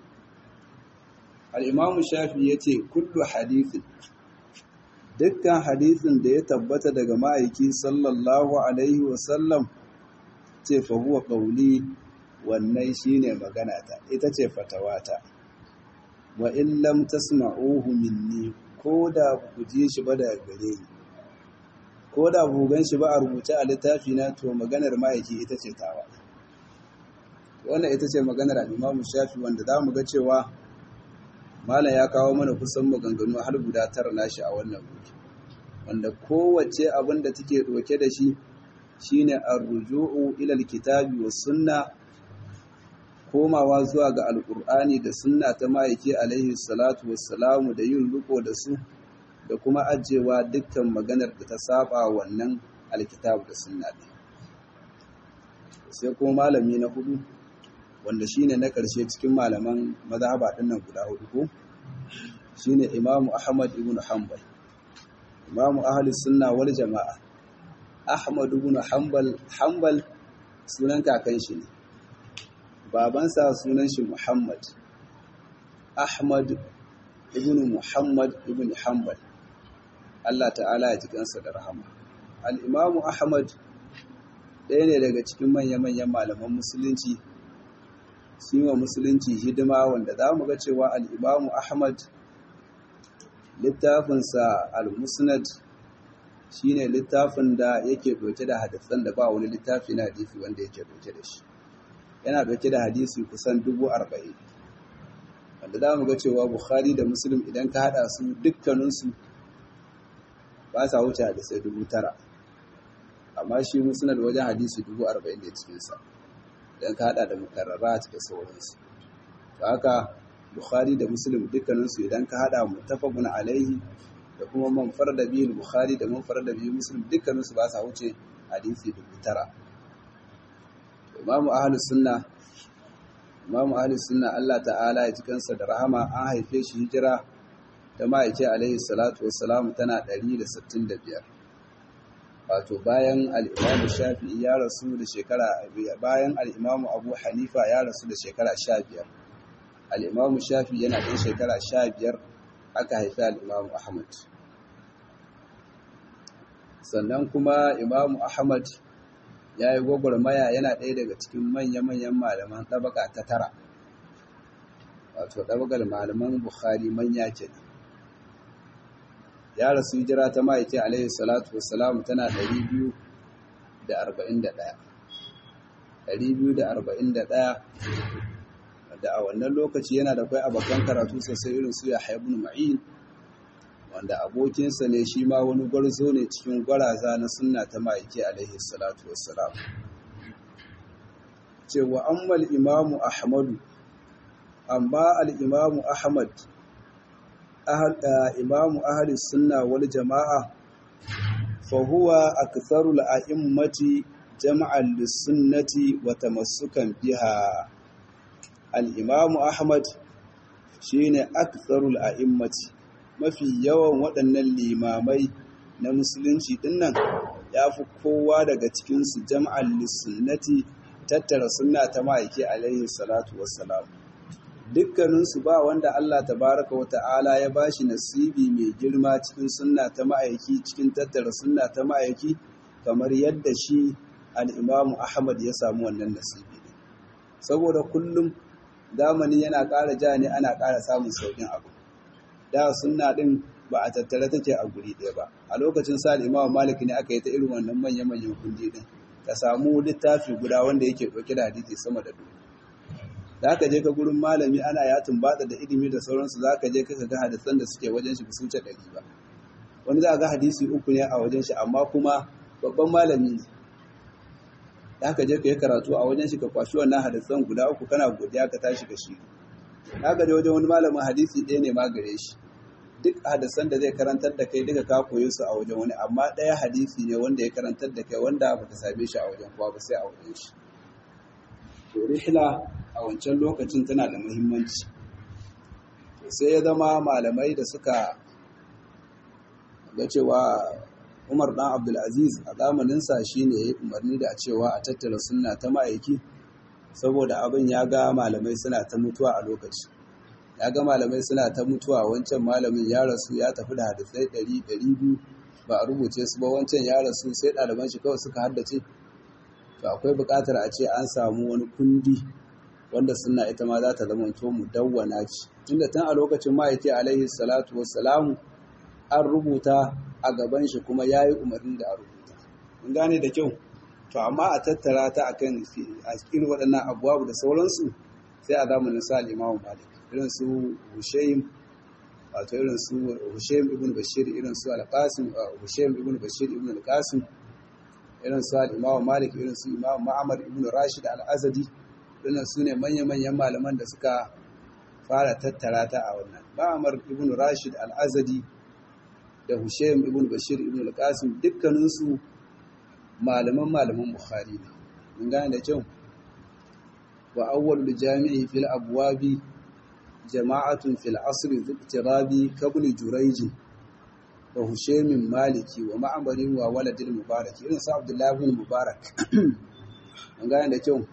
al-imam shafi yace kullu hadithin dukkan hadithin da ya tabbata daga ma'aiki sallallahu alaihi wa sallam ce fa huwa qawli wannan shine magana ta ita ce fatawata wa in lam tasma'uhu minni ko da ku ji shi ba daga gare ni ko da ku gan shi ba a rubuce a littafi na to maganar ma'aiki ita ce tawa wannan ita ce maganar al-Imam Shafi wanda za mu ga cewa malam ya kawo mana kusan maganganu har guda tara nashi a wannan wuri wanda kowace abin da take doke da shi shine ar-ruju'u ila al-kitabi was sunna komawa zuwa ga alkur'ani da sunna ta ma'aiki alaihi salatu wassalamu da yin riko da su da kuma ajewa dukkan maganar da ta saba wannan alkitabu da sunna ɗin sai kuma malami na hudu wanda shine na ƙarshe cikin malaman mazhaba ɗin nan guda hudu ko shine imamu ahmad ibn hanbal imamu ahli sunna wal jama'a ahmad ibn hanbal hanbal sunan kakan shi ne babansa sunan shi Muhammad Ahmad ibn Muhammad ibn Hanbal Allah ta'ala ya ji kansa da rahama al-Imam Ahmad ɗaya ne daga cikin manya-manyan malaman musulunci wa musulunci hidima wanda za mu ga cewa al-Imam Ahmad littafinsa al-Musnad shine littafin da yake ɗauke da hadisan da ba wani littafi na hadisi wanda yake ɗauke da shi yana ɗauke da hadisi kusan dubu arba'in wanda za mu ga cewa bukhari da muslim idan ka haɗa su dukkaninsu ba sa wuce hadisai dubu tara amma shi musnad wajen hadisi dubu arba'in da cikinsa idan ka haɗa da mukarrara da sauransu to haka bukhari da muslim dukkaninsu idan ka haɗa mutafaqun alaihi da kuma man farda biyu bukhari da man farda biyu muslim dukkaninsu ba sa wuce hadisi dubu tara imamu ahlus sunna imamu ahlus sunna Allah ta'ala ya cikansa da rahama an haife shi hijira ta ma'aike alaihi salatu wassalam tana 165 wato bayan al-imamu shafi'i ya rasu da shekara bayan al-imamu abu hanifa ya rasu da shekara 15 al-imamu shafi'i yana da shekara 15 aka haifi al-imamu ahmad sannan kuma imamu ahmad ya yi gwagwarmaya yana ɗaya daga cikin manya-manyan malaman ɗabaka ta tara wato ɗabakar malaman bukhari manya ke ya rasu hijira ta ma'aiki alaihi salatu wassalamu tana 241 241 da a wannan lokaci yana da kwai abokan karatu sosai irin su ya haibun ma'in wanda abokinsa ne shi ma wani gwarzo ne cikin gwaraza na sunna ta ma'aiki alaihi salatu wassalam cewa ammal imamu ahmadu amma al'imamu ahmad imamu ahli sunna wal jama'a fahuwa aktharu al'a'immati jama'an lissunnati wa tamassukan biha al'imamu ahmad shine aktharu al'a'immati mafi yawan waɗannan limamai na musulunci dinnan ya fi kowa daga cikinsu jam'an lissunnati tattara sunna ta ma'aiki alaihi salatu wassalam dukkaninsu ba wanda Allah tabaraka wa ta'ala ya bashi nasibi mai girma cikin sunna ta ma'aiki cikin tattara sunna ta ma'aiki kamar yadda shi al'imamu Ahmad ya samu wannan nasibi saboda kullum zamani yana ƙara ja ne ana ƙara samun sauƙin abu da sunna ɗin ba a tattara take a guri ɗaya ba a lokacin sa al'imamu Malik ne aka yi ta irin wannan manya-manyan kundi ɗin ka samu littafi guda wanda yake ɗauke da hadisi sama da dubu da aka je ka gurin malami ana ya tumbata da ilimi da sauransu za ka je ka ga hadisan da suke wajen shi su wuce ɗari ba wani za a ga hadisi uku ne a wajen shi amma kuma babban malami ne da aka je ka yi karatu a wajen shi ka kwashi wannan hadisan guda uku kana godiya ka tashi ka shi ka gaje wajen wani malamin hadisi ɗaya ne ma gare shi duk hadisan da zai karantar da kai duka ka koyi su a wajen wani amma ɗaya hadisi ne wanda ya karantar da kai wanda baka same shi a wajen kowa ba sai a wajen shi to rihla a wancan lokacin tana da muhimmanci sai ya zama malamai da suka ga cewa Umar dan Abdulaziz a zamaninsa shine ya yi umarni da cewa a tattara sunna ta ma'aiki saboda abin ya ga malamai suna ta mutuwa a lokaci ya ga malamai suna ta mutuwa wancan malamin ya rasu ya tafi da hadisai ɗari ɗari biyu ba a rubuce su ba wancan ya rasu sai ɗaliban shi kawai suka haddace to akwai buƙatar a ce an samu wani kundi wanda suna ita ma za ta zama to mu dawwana ce tunda tun a lokacin ma'aiki alaihi salatu wassalamu an rubuta a gaban shi kuma ya yi umarni da a rubuta mun gane da kyau to amma a tattara ta akan a cikin waɗannan abubuwa da sauransu sai a zamanin sa al-Imam Malik irin su Hushaym wato irin su Hushaym ibn Bashir irin su Al-Qasim Hushaym ibn Bashir ibn Al-Qasim irin su al-Imam Malik irin su Imam Ma'mar ibn Rashid Al-Azadi irin su ne manya-manyan malaman da suka fara tattara ta a wannan Ma'mar ibn Rashid Al-Azadi da Hushaym ibn Bashir ibn Al-Qasim dukkaninsu malaman malaman Bukhari ne mun gane da kyau wa awwalul jami'i fil abwabi jama'atun fil asr ziktirabi kabul jurayj wa Hushaym maliki wa ma'mari wa waladil mubarak irin sa Abdullah ibn Mubarak mun gane da kyau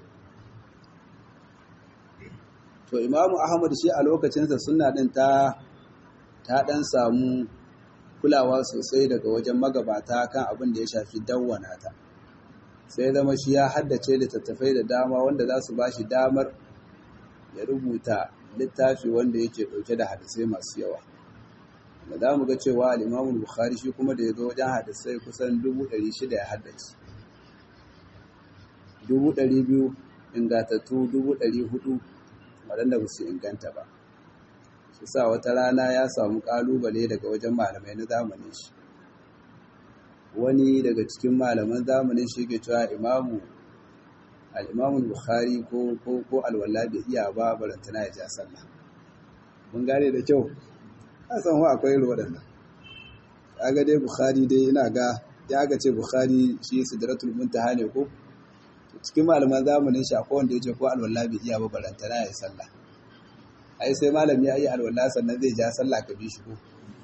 to Imam Ahmad shi a lokacin sa sunna din ta ta dan samu kulawa sosai daga wajen magabata kan abin da ya shafi dawwana ta sai zama shi ya haddace littattafai da dama wanda za su ba shi damar ya rubuta littafi wanda yake ɗauke da hadisai masu yawa da za mu ga cewa al'imamun bukhari shi kuma da ya zo wajen hadisai kusan 600 ya haddace 200,000 ingantattu 400 waɗanda ba su inganta ba su sa wata rana ya samu ƙalubale daga wajen malamai na zamanin shi wani daga cikin malaman zamanin shi ke cewa imamu al'imamun bukhari ko ko ko alwala bai iya ba barantana ya ja sallah mun gane da kyau a san wa akwai irin waɗannan ga dai bukhari dai ina ga ya ga ce bukhari shi sidratul muntaha ne ko cikin malaman zamanin shi akwai wanda ya ce ko alwala bai iya ba barantana ya sallah ai sai malami ya yi alwala sannan zai ja sallah ka bi shi ko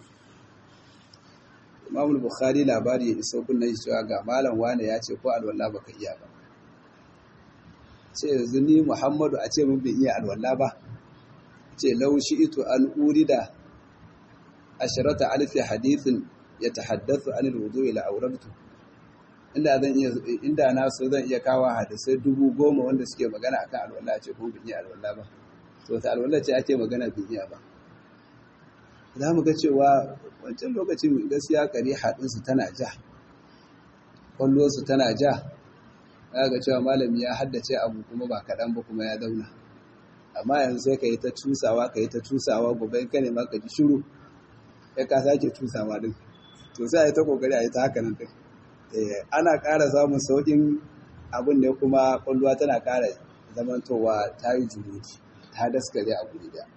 Imam Bukhari labari ya iso kunna shi cewa ga malam wane ya ce ko alwala baka iya ba ce yanzu ni Muhammadu a ce mun bai iya alwala ba ce law shi'tu an urida asharata alfi hadithin yatahaddathu an alwudu ila awrabtu inda zan iya inda na so zan iya kawo hadisai dubu goma wanda suke magana akan alwala ce ko bai iya alwala ba to ta alwala ce ake magana bai iya ba za mu ga cewa wancan lokacin gaskiya kare haɗinsu tana ja ƙwallonsu tana ja za ga cewa malami ya haddace abu kuma ba kaɗan ba kuma ya zauna amma yanzu sai ka yi ta cusawa ka yi ta cusawa gobe ka ne ma ka ji shiru ya ka sake cusawa din to sai a yi ta kokari a yi ta haka nan din ana ƙara samun sauƙin abin ne kuma ƙwallowa tana ƙara zamantowa ta yi juruki ta daskare a guri da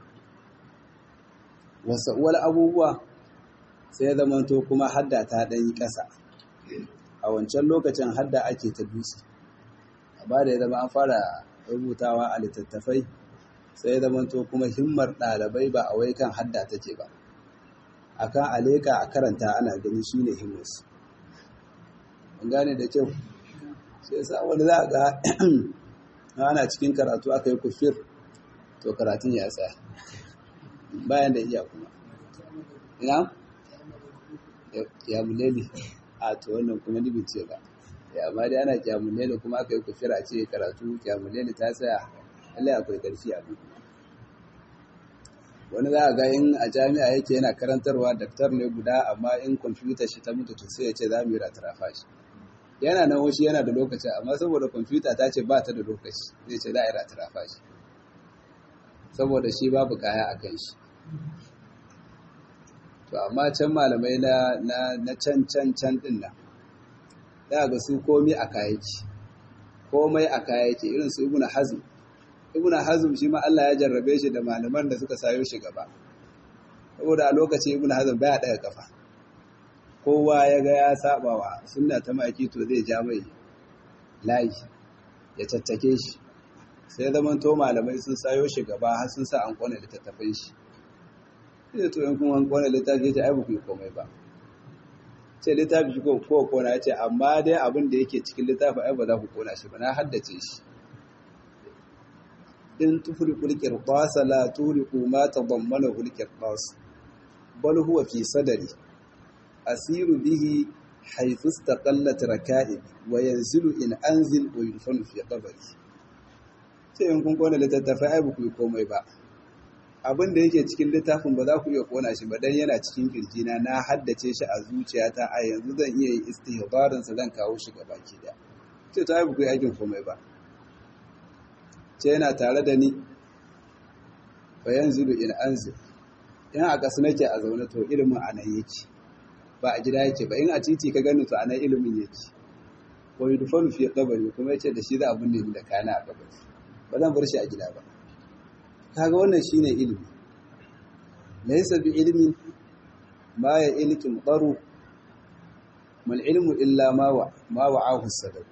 wasu uwar abubuwa sai ya zamanto kuma hadda ta ɗanyi ƙasa a wancan lokacin hadda ake ta dutse ba da ya zama an fara rubutawa a littattafai sai ya zamanto kuma himmar ɗalibai ba a wai kan hadda take ba a kan aleka a karanta ana gani shi ne himmarsu an gane da kyau sai sa wani za a ga ana cikin karatu aka yi kufir to karatun ya tsaya bayan da iya kuma ina ya mulele a to wannan kuma ni ce ba ya amma dai ana kyamulele kuma aka yi kufira ce karatu kyamulele ta tsaya lallai akwai ƙarfi a duk wani za a ga in a jami'a yake yana karantarwa daktar ne guda amma in kwamfuta shi ta mutu to sai ya ce za mu yi ratarafa shi yana nan wasu yana da lokaci amma saboda kwamfuta ta ce ba ta da lokaci zai ce za a yi ratarafa shi saboda shi babu kaya a kan shi to amma can malamai na na can can can din nan za ga su komai a kayaki komai a kayaki irin su ibnu hazm ibn hazm shi ma Allah ya jarrabe shi da malaman da suka sayo shi gaba saboda a lokaci ibn hazm baya daga kafa kowa ya ga ya saba wa sunna ta maki to zai ja mai layi ya caccake shi sai zaman to malamai sun sayo shi gaba har sun sa an kona littattafai shi sai to in kun an kona littafi ta ai ba ku yi komai ba ce littafi shi ko ko kona ya ce amma dai abin da yake cikin littafi ai ba za ku kona shi ba na haddace shi in tufriqul qirtas la turiqu ma tadammanahu al-qirtas bal huwa fi sadri asiru bihi haythu istaqallat raka'ib wa yanzilu in anzil wa yudfanu fi qabri sai in kun kona littattafai ai ba ku yi komai ba abin da yake cikin littafin ba za ku iya kona shi ba dan yana cikin kirjina na haddace shi a zuciyata a yanzu zan iya yin istihbarin sa zan kawo shi gaba ki da ce ta ai ba ku yi aikin komai ba ce yana tare da ni fa yanzilu in anzil in a kasu nake a zaune to ilimin a nan yake ba a gida yake ba in a titi ka gani to a nan ilimin yake wa yudfanu fi qabri kuma yace da shi za a binne ni da kana a kabari ba zan bar shi a gida ba kaga wannan shine ilimi laysa bi ilmin ma ya ilkin qaru mal ilmu illa ma wa ma wa'ahu sadaq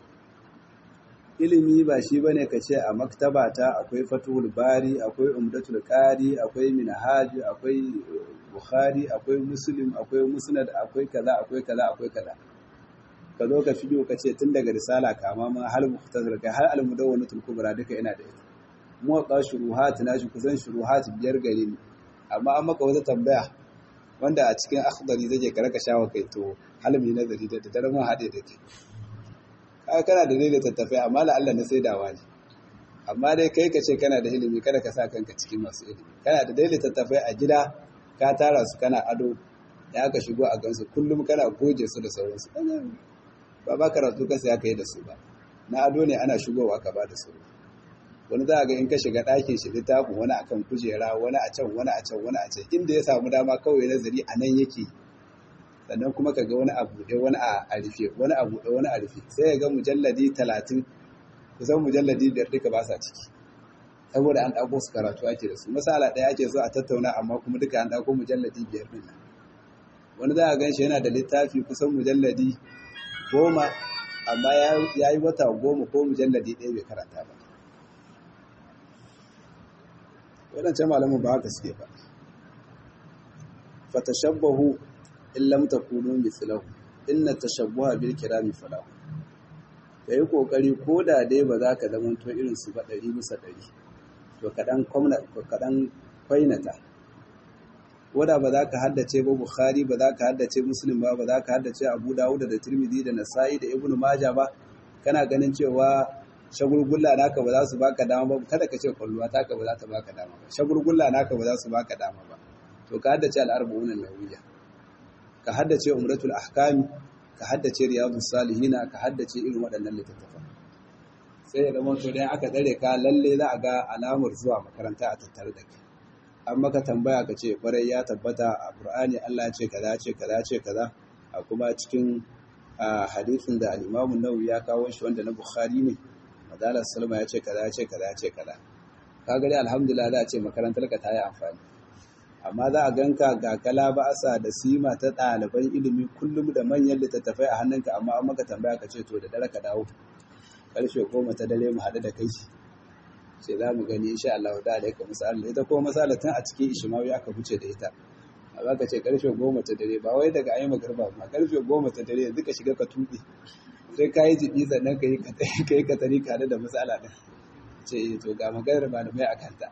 ilimi ba shi bane kace a maktaba ta akwai fatul bari akwai umdatul qari akwai minhaj akwai bukhari akwai muslim akwai musnad akwai kaza akwai kaza akwai kaza ka zo ka fido ka ce tun daga risala kama ma hal muhtazir kai har al-mudawwanatul kubra duka ina da ita motsa shuruhat na shi kusan shuruhat biyar gare ni amma an maka wata tambaya wanda a cikin akhdari zai ka raka shawa kai to halmi nazari da dare mun hade da ke kaga kana da dalilin tattafai amma la Allah na saidawa ne amma dai kai ka ce kana da ilimi kada ka sa kanka cikin masu ilimi kana da dalilin tattafai a gida ka tara su kana ado ya ka shigo a gansu kullum kana goje su da sauransu ba ba karatu ka sai aka yi da su ba na ado ne ana shigowa ka ba da su wani za a ga in ka shiga ɗakin shi littafin wani akan kujera wani a can wani a can wani a can inda ya samu dama kawai nazari a nan yake sannan kuma ka ga wani a buɗe wani a rufe wani a buɗe wani a rufe sai ya ga mujalladi talatin kusan mujalladi biyar duka ba sa ciki saboda an ɗauko su karatu ake da su masala ɗaya ake so a tattauna amma kuma duka an ɗauko mujalladi biyar ɗin nan wani za a gan shi yana da littafi kusan mujalladi goma amma ya yi wata goma ko mujalladi ɗaya bai karanta ba waɗancan malamin ba haka suke ba fatashabbahu in lam takunu mithlahu inna tashabbuha bil kirami falahu kai kokari ko da dai ba za ka zama to irin su ba ɗari bisa ɗari to kaɗan kwamna kaɗan kwainata koda ba za ka haddace ba bukhari ba za ka haddace muslim ba ba za ka haddace abu dawud da tirmidhi da nasa'i da ibnu maja ba kana ganin cewa shagulgulla naka ba za su baka dama ba kada ka ce kwalluwa taka ba za ta baka dama ba shagulgulla naka ba za su baka dama ba to ka haddace al-arba'un an-nawawiyya ka haddace umratul ahkam ka haddace riyadus salihina ka haddace irin waɗannan littattafan sai ya zama to dai aka tsare ka lalle za a ga alamar zuwa makaranta a tattare da kai an maka tambaya ka ce kwarai ya tabbata a Qur'ani Allah ce kaza ce kaza ce kaza a kuma cikin hadisin da al-Imam an-Nawawi ya kawo shi wanda na Bukhari ne Madalar Salma ya ce kaza ce kaza ce kaza kaga dai alhamdulillah za a ce makarantar ka ta yi amfani amma za a ganka ga kala ba'asa da sima ta ɗaliban ilimi kullum da manyan littattafai a hannunka amma an maka tambaya ka ce to da dare ka dawo ƙarshe goma ta dare mu haɗu da kai sai za mu gani insha Allah da alaika misali ita ko misali tun a cikin ishimawi aka fice da ita a za ka ce karfe goma ta dare ba wai daga ayi magarba ba karfe goma ta dare yanzu ka shiga ka tuɓe sai ka yi jibi sannan ka yi ka tari kare da matsala ɗin ce to ga maganar malamai a kanta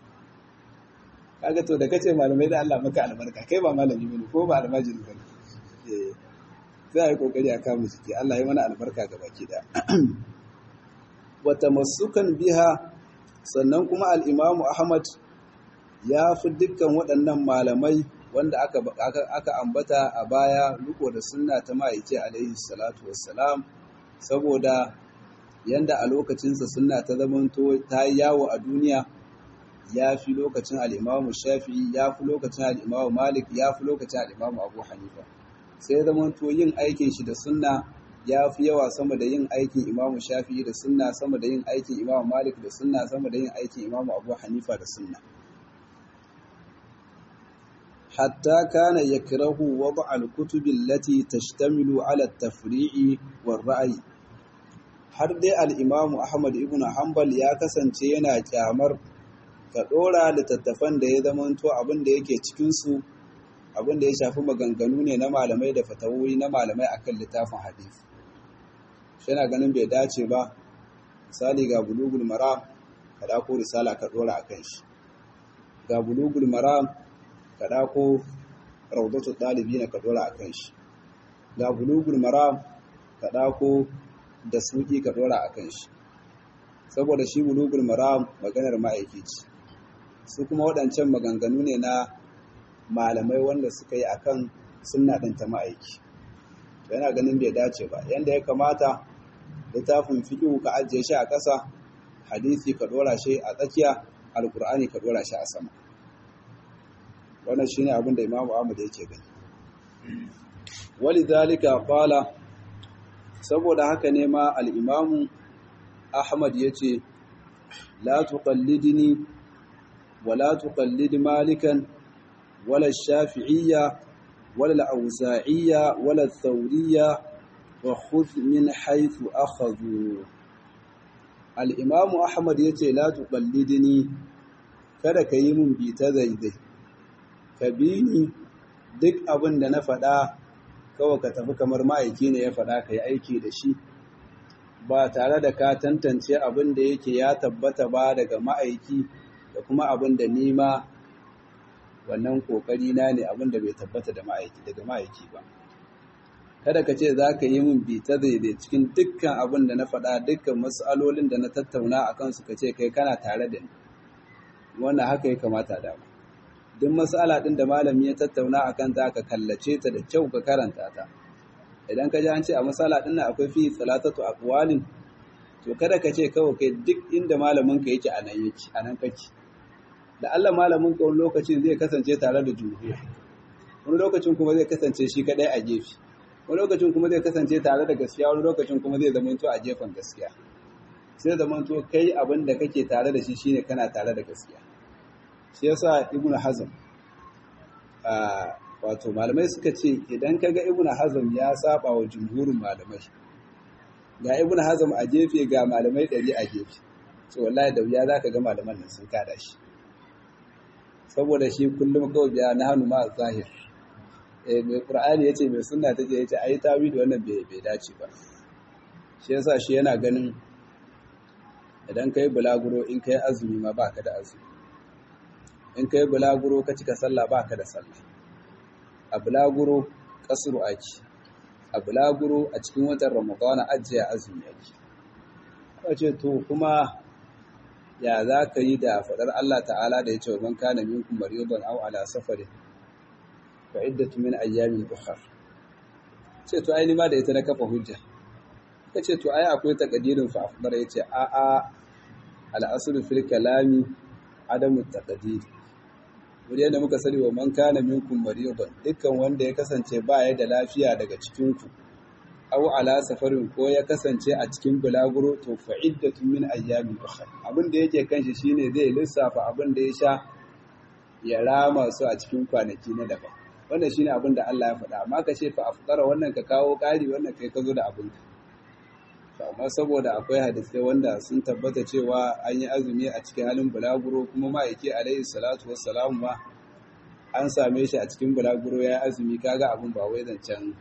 kaga to da kace malamai da Allah maka albarka kai ba malami bane ko ba almajiri bane eh sai ai kokari a kama jiki Allah ya mana albarka ga baki da wa tamassukan biha sannan kuma al-Imam Ahmad ya fi dukkan waɗannan malamai wanda aka aka ambata a baya riko da sunna ta ma'aiki alaihi salatu wassalam saboda yanda a lokacinsa sunna ta zamanto ta yi yawo a duniya ya fi lokacin al'imamu shafi'i ya fi lokacin al'imamu malik ya fi lokacin al'imamu abu hanifa sai zamanto yin aikin shi da sunna ya fi yawa sama da yin aikin imamu shafi'i da sunna sama da yin aikin imamu malik da sunna sama da yin aikin imamu abu hanifa da sunna hatta kana yakrahu wada al-kutubi allati tashtamilu ala at-tafri'i war-ra'yi har dai al-imamu ahmad ibn hanbal ya kasance yana kyamar ka dora littattafan da ya zamanto abin da yake cikin su abin da ya shafi maganganu ne na malamai da fatawoyi na malamai akan littafin hadisi shi yana ganin bai dace ba misali ga bulugul maram ka dako risala ka dora akan shi ga bulugul maram ka dako rawdatul dalibina ka dora akan shi ga bulugul maram ka dako da suki ka dora akan shi saboda shi bulugul maram maganar ma'aiki ce su kuma waɗancan maganganu ne na malamai wanda suka yi akan sunna ɗin ta ma'aiki to yana ganin bai dace ba yanda ya kamata littafin fiqh ka ajiye shi a ƙasa hadisi ka dora shi a tsakiya alqur'ani ka dora shi a sama wannan shine abin da Imam Ahmad yake gani walidhalika qala saboda haka ne ma al-Imam Ahmad yace la tuqallidni wala tuqallid malikan ولا الشافعية ولا الأوزاعية ولا الثورية وخذ من حيث أخذوا الإمام أحمد يتي لا تقلدني kada ka yi mun bi ta zaidai ka bi ni duk abin da na faɗa kawai ka tafi kamar ma'aiki ne ya faɗa ka yi aiki da shi ba tare da ka tantance abin da yake ya tabbata ba daga ma'aiki da kuma abin da nima wannan kokari na ne abin da bai tabbata da ma'aiki daga ma'aiki ba kada ka ce za ka yi min bita daidai cikin dukkan abin da na faɗa dukkan matsalolin da na tattauna a kansu ka ce kai kana tare da ni wannan haka ya kamata da mu duk matsala ɗin da malami ya tattauna a kanta ka kallace ta da kyau ka karanta ta idan ka ji an ce a matsala ɗin nan akwai fi salatatu aqwalin to kada ka ce kawai kai duk inda malamin ka yake a nan yake a nan kake da Allah malamin ka wani lokacin zai kasance tare da jumhur wani lokacin kuma zai kasance shi kadai a gefe wani lokacin kuma zai kasance tare da gaskiya wani lokacin kuma zai zamanto a gefen gaskiya sai zamanto kai abin da kake tare da shi shine kana tare da gaskiya shi yasa ibnu hazm wato malamai suka ce idan kaga ibnu hazm ya saba wa jumhurin malamai ga ibnu hazm a gefe ga malamai ɗari a gefe to wallahi da wuya zaka ga malaman nan sun kada shi saboda shi kullum kawai biya na hannu ma zahir eh mai qur'ani yace mai sunna tace yace ayi tawili wannan bai bai dace ba shi yasa shi yana ganin idan kai bulaguro in kai azumi ma baka da azumi in kai bulaguro ka cika sallah baka da sallah a bulaguro kasru aki a bulaguro a cikin watan ramadana ajiya azumi yake kace to kuma ya za ka yi da faɗar Allah ta'ala da ya ce wa man kana minkum maridan aw ala safarin fa iddatu min ayyamin ukhra ce to ai ni ma da ita na kafa hujja kace to ai akwai takadirin fa afdar yace a a al aslu fil kalami adamu taqdir wuri yadda muka sani wa man kana minkum maridan dukkan wanda ya kasance ba ya da lafiya daga cikin ku aw ala safarin ko ya kasance a cikin bulaguro to fa iddatu min ayyamin ukhra abin da yake kanshi shine zai lissafa abin da ya sha ya rama su a cikin kwanaki na daban wannan shine abin da Allah ya faɗa amma ka ce fa afdara wannan ka kawo ƙari wannan kai ka zo da abin ka amma saboda akwai hadisai wanda sun tabbata cewa an yi azumi a cikin halin bulaguro kuma ma'aiki alaihi salatu wassalamu ma an same shi a cikin bulaguro ya azumi kaga abin ba wai zancen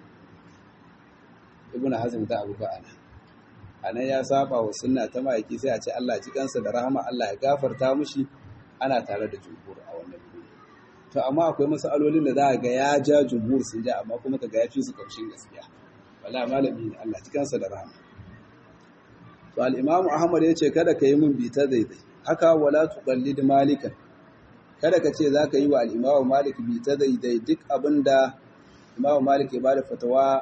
ibnu hazm da abu ba'ana anan ya saba wa sunna ta ma'aiki sai a ce Allah ji kansa da rahama Allah ya gafarta mushi ana tare da jumhur a wannan guri to amma akwai masalolin da za ga ya ja jumhur sun ja amma kuma kaga ya fi su karshen gaskiya wallahi malami ne Allah ji kansa da rahama to al-imam Ahmad ya ce kada ka yi min bita daidai haka wala tuqallid malikan kada ka ce zaka yi wa al-imam Malik bita daidai duk abinda Imam Malik ya bada fatawa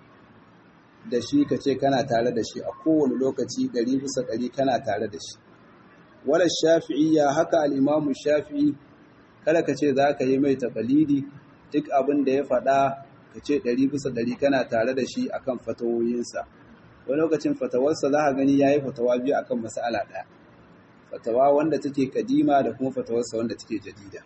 da shi ka ce kana tare da shi a kowane lokaci ɗari bisa ɗari kana tare da shi. Wala shafi'iyya haka al'imamu shafi'i kada ka ce za ka yi mai taƙalidi duk abin da ya faɗa ka ce ɗari bisa ɗari kana tare da shi akan fatawoyinsa wani lokacin fatawarsa za ka gani ya yi fatawa biyu akan mas'ala ɗaya fatawa wanda take kadima da kuma fatawarsa wanda take jadida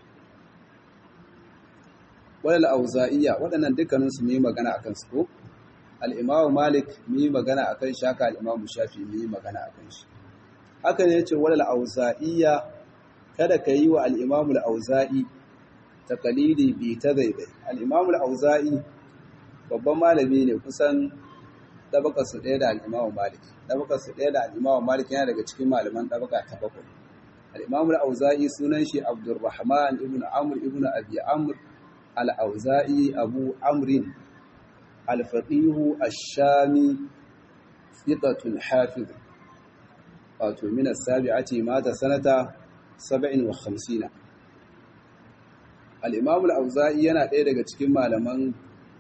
wadal auza'iyya waɗannan dukkaninsu mu yi magana akan su ko al'imamu malik mu yi magana akan shi haka al'imamu shafi mu yi magana akan shi haka ne ce wadal auza'iyya kada ka yi wa al'imamu al'auza'i takalidi bi ta zaibai al'imamu al'auza'i babban malami ne kusan ɗabaka su ɗaya da al'imamu malik ɗabaka su ɗaya da al'imamu malik yana daga cikin malaman ɗabaka ta bakwai al'imamu al'auza'i sunan shi abdurrahman ibn amr ibn abi amr al'auza'i abu amrin alfaɗihu ashami fitatun hafiz wato minas sabi'ati mata sanata saba'in wa hamsina al'imamul auza'i yana ɗaya daga cikin malaman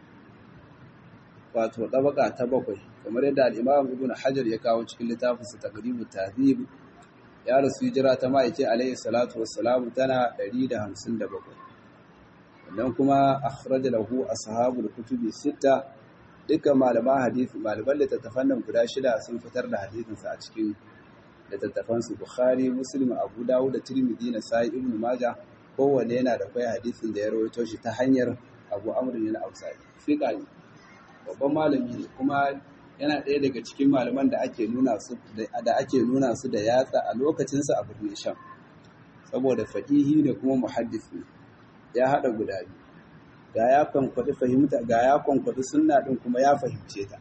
wato ɗabaka ta bakwai kamar yadda al'imam ibn hajar ya kawo cikin littafinsa ta ƙaribu tahzib ya rasu hijira ta ma'aike alayhi salatu wassalamu tana 157 wannan kuma akhraja lahu ashabul kutubi sita dukkan malaman hadisi malaman littattafan nan guda shida sun fitar da hadisinsa a cikin littattafan su bukhari muslim abu dawud da tirmidhi na sai ibn majah kowanne yana da kai hadisin da ya rawaito shi ta hanyar abu amr bin al-awsai fiqa ne babban malami ne kuma yana ɗaya daga cikin malaman da ake nuna su da ake nuna su da yatsa a lokacin sa a birnin sham saboda faqihi ne kuma muhaddis ne ya hada guda biyu ga ya kwankwaɗi fahimta ga ya kwankwaɗi sunna ɗin kuma ya fahimce ta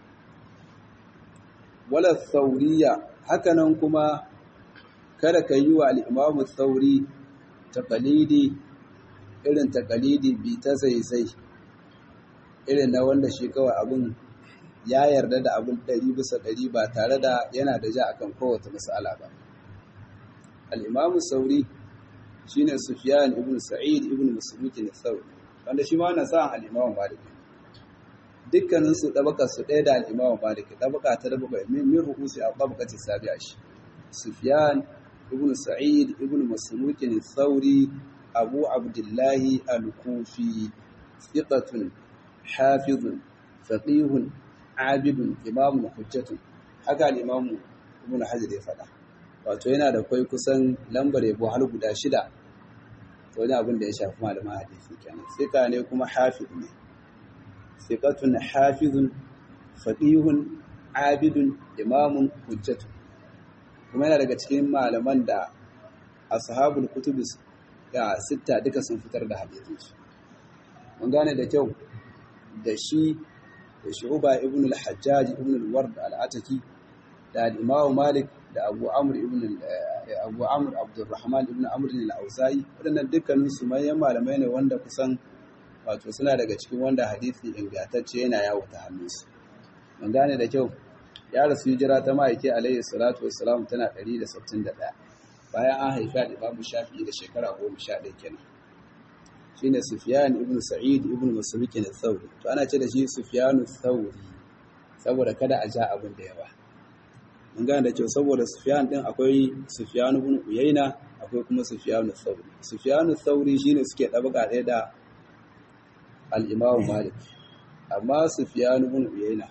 wala sauriya hakanan kuma kada ka yi wa al'imamu sauri taƙalidi irin taƙalidi bi ta zaizai irin na wanda shi kawai abin ya yarda da abin ɗari bisa ɗari ba tare da yana da ja akan kowace mas'ala ba al'imamu sauri shine sufyan ibn sa'id ibn masruq al-thawri wanda shi ma wannan sa'an al-Imam Malik dukkanin su dabaka su ɗaya da al-Imam Malik dabaka ta dabaka min min ru'usi al-tabaqati sabi'a shi Sufyan ibn Sa'id ibn Masruq al-Thawri Abu Abdullah al-Kufi thiqatun hafizun faqihun abidun imamun hujjatun haka al-Imam Ibn Hajar ya faɗa wato yana da kai kusan lambar yabo har guda shida wani abin da ya shafi malaman hadisi kenan sika ne kuma hafiz ne sikatun hafizun faqihun abidun imamun hujjatu kuma yana daga cikin malaman da ashabul kutubis ya sitta duka sun fitar da hadisin su mun gane da kyau da shi da shu'ba ibn al-hajjaj ibn al-ward al-ataki da al-imam malik da abu amr ibn abu amr abdurrahman ibn amr al-auza'i wadannan dukkanin su manyan malamai ne wanda kusan wato suna daga cikin wanda hadisi ingantacce yana yawo ta hannunsu mun gane da kyau ya rasu hijira ta ma'aike alayhi salatu wassalam tana 161 bayan an haifa da babu shafi'i da shekara 11 kenan shine sufyan ibn sa'id ibn masruq al-thawri to ana ce da shi sufyan al-thawri saboda kada a ja abin da yawa mun gane da kyau saboda Sufyan din akwai Sufyan ibn Uyayna akwai kuma Sufyan al-Thawri Sufyan al-Thawri shine suke dabaka ɗaya da al-Imam Malik amma Sufyan ibn Uyayna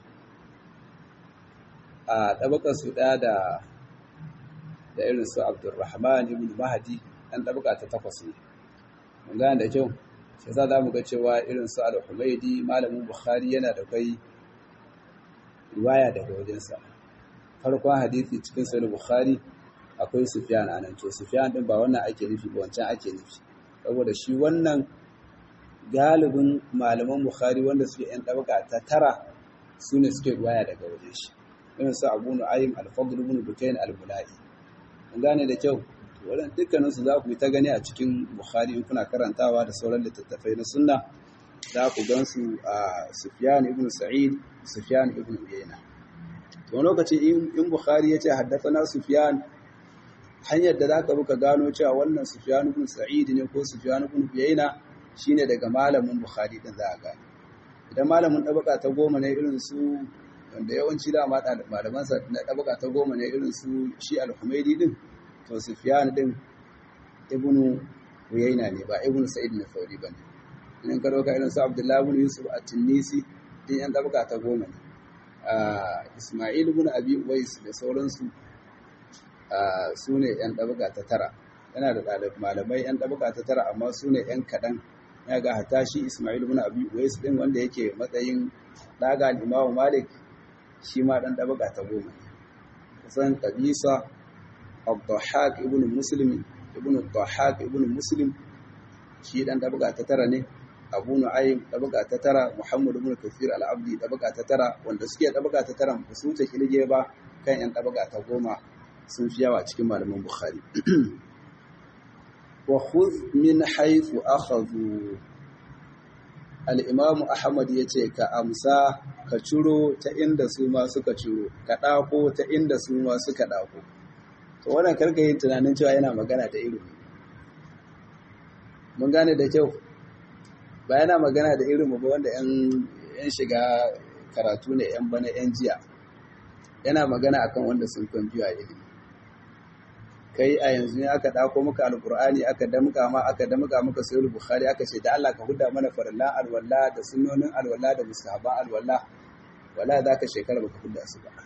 a dabakar su ɗaya da da irin su Abdurrahman ibn Mahdi dan dabaka ta takwas ne mun gane da kyau sai za mu ga cewa irin su Al-Humaydi malamin Bukhari yana da kai riwaya daga wajensa farkon hadisi cikin sahih bukhari akwai sufyan anan to sufyan din ba wannan ake nufi ba wancan ake nufi saboda shi wannan galibin malaman bukhari wanda suke yan dabaka ta tara su ne suke ruwaya daga wajen shi irin su abu nu'aym al-fadl ibn bukayn al-bulai mun gane da kyau to wannan dukkanin su za ku yi ta gani a cikin bukhari in kuna karantawa da sauran littattafai na sunna za ku gan su a sufyan ibn sa'id sufyan ibn uyayna wani lokaci in Bukhari ya ce haddasa Sufyan hanyar da za ka buka gano cewa wannan Sufyan ibn Sa'id ne ko Sufyan ibn Uyayna shine daga malamin Bukhari din za a gane idan malamin dabaka ta goma ne irin su wanda yawanci da ma malaman sa na dabaka ta goma ne irin su shi al-Humaydi din to Sufyan din ibn Uyayna ne ba ibn Sa'id ne Thawri bane in ka ɗauka irin su abdullahi bin yusuf a tunisi din yan ɗabaka ta goma ne ismail bin abi uwais da sauransu su ne yan ɗabaka ta tara yana da ɗalib malamai yan ɗabaka ta tara amma su ne yan kaɗan ya ga hata shi ismail bin abi uwais ɗin wanda yake matsayin ɗaga al'imamu malik shi ma ɗan ɗabaka ta goma ne kusan ƙabisa abdullahak ibn muslim ibn abdullahak ibn muslim shi ɗan ɗabaka ta tara ne abu nu'aym ɗabaka ta tara muhammad ibn kafir al-abdi ɗabaka ta tara wanda suke ɗabaka ta tara ba su wuce kilge ba kan yan ɗabaka ta goma sun fi yawa cikin malaman bukhari wa khudh min haythu akhadhu al-imam ahmad yace ka amsa ka ciro ta inda su ma suka ciro ka ɗako ta inda su ma suka ɗako to wannan karka yin tunanin cewa yana magana da ilimi mun gane da kyau ba yana magana da ilimi ba wanda yan shiga karatu ne yan bana yan jiya yana magana akan wanda sun kwamfiya ilimi kai a yanzu ne aka ɗako maka alkur'ani aka damka ma aka damka maka sayar bukhari aka ce da Allah ka huda mana farilla alwala da sunnonin alwala da mustahaban alwala wala za ka shekara baka huda su ba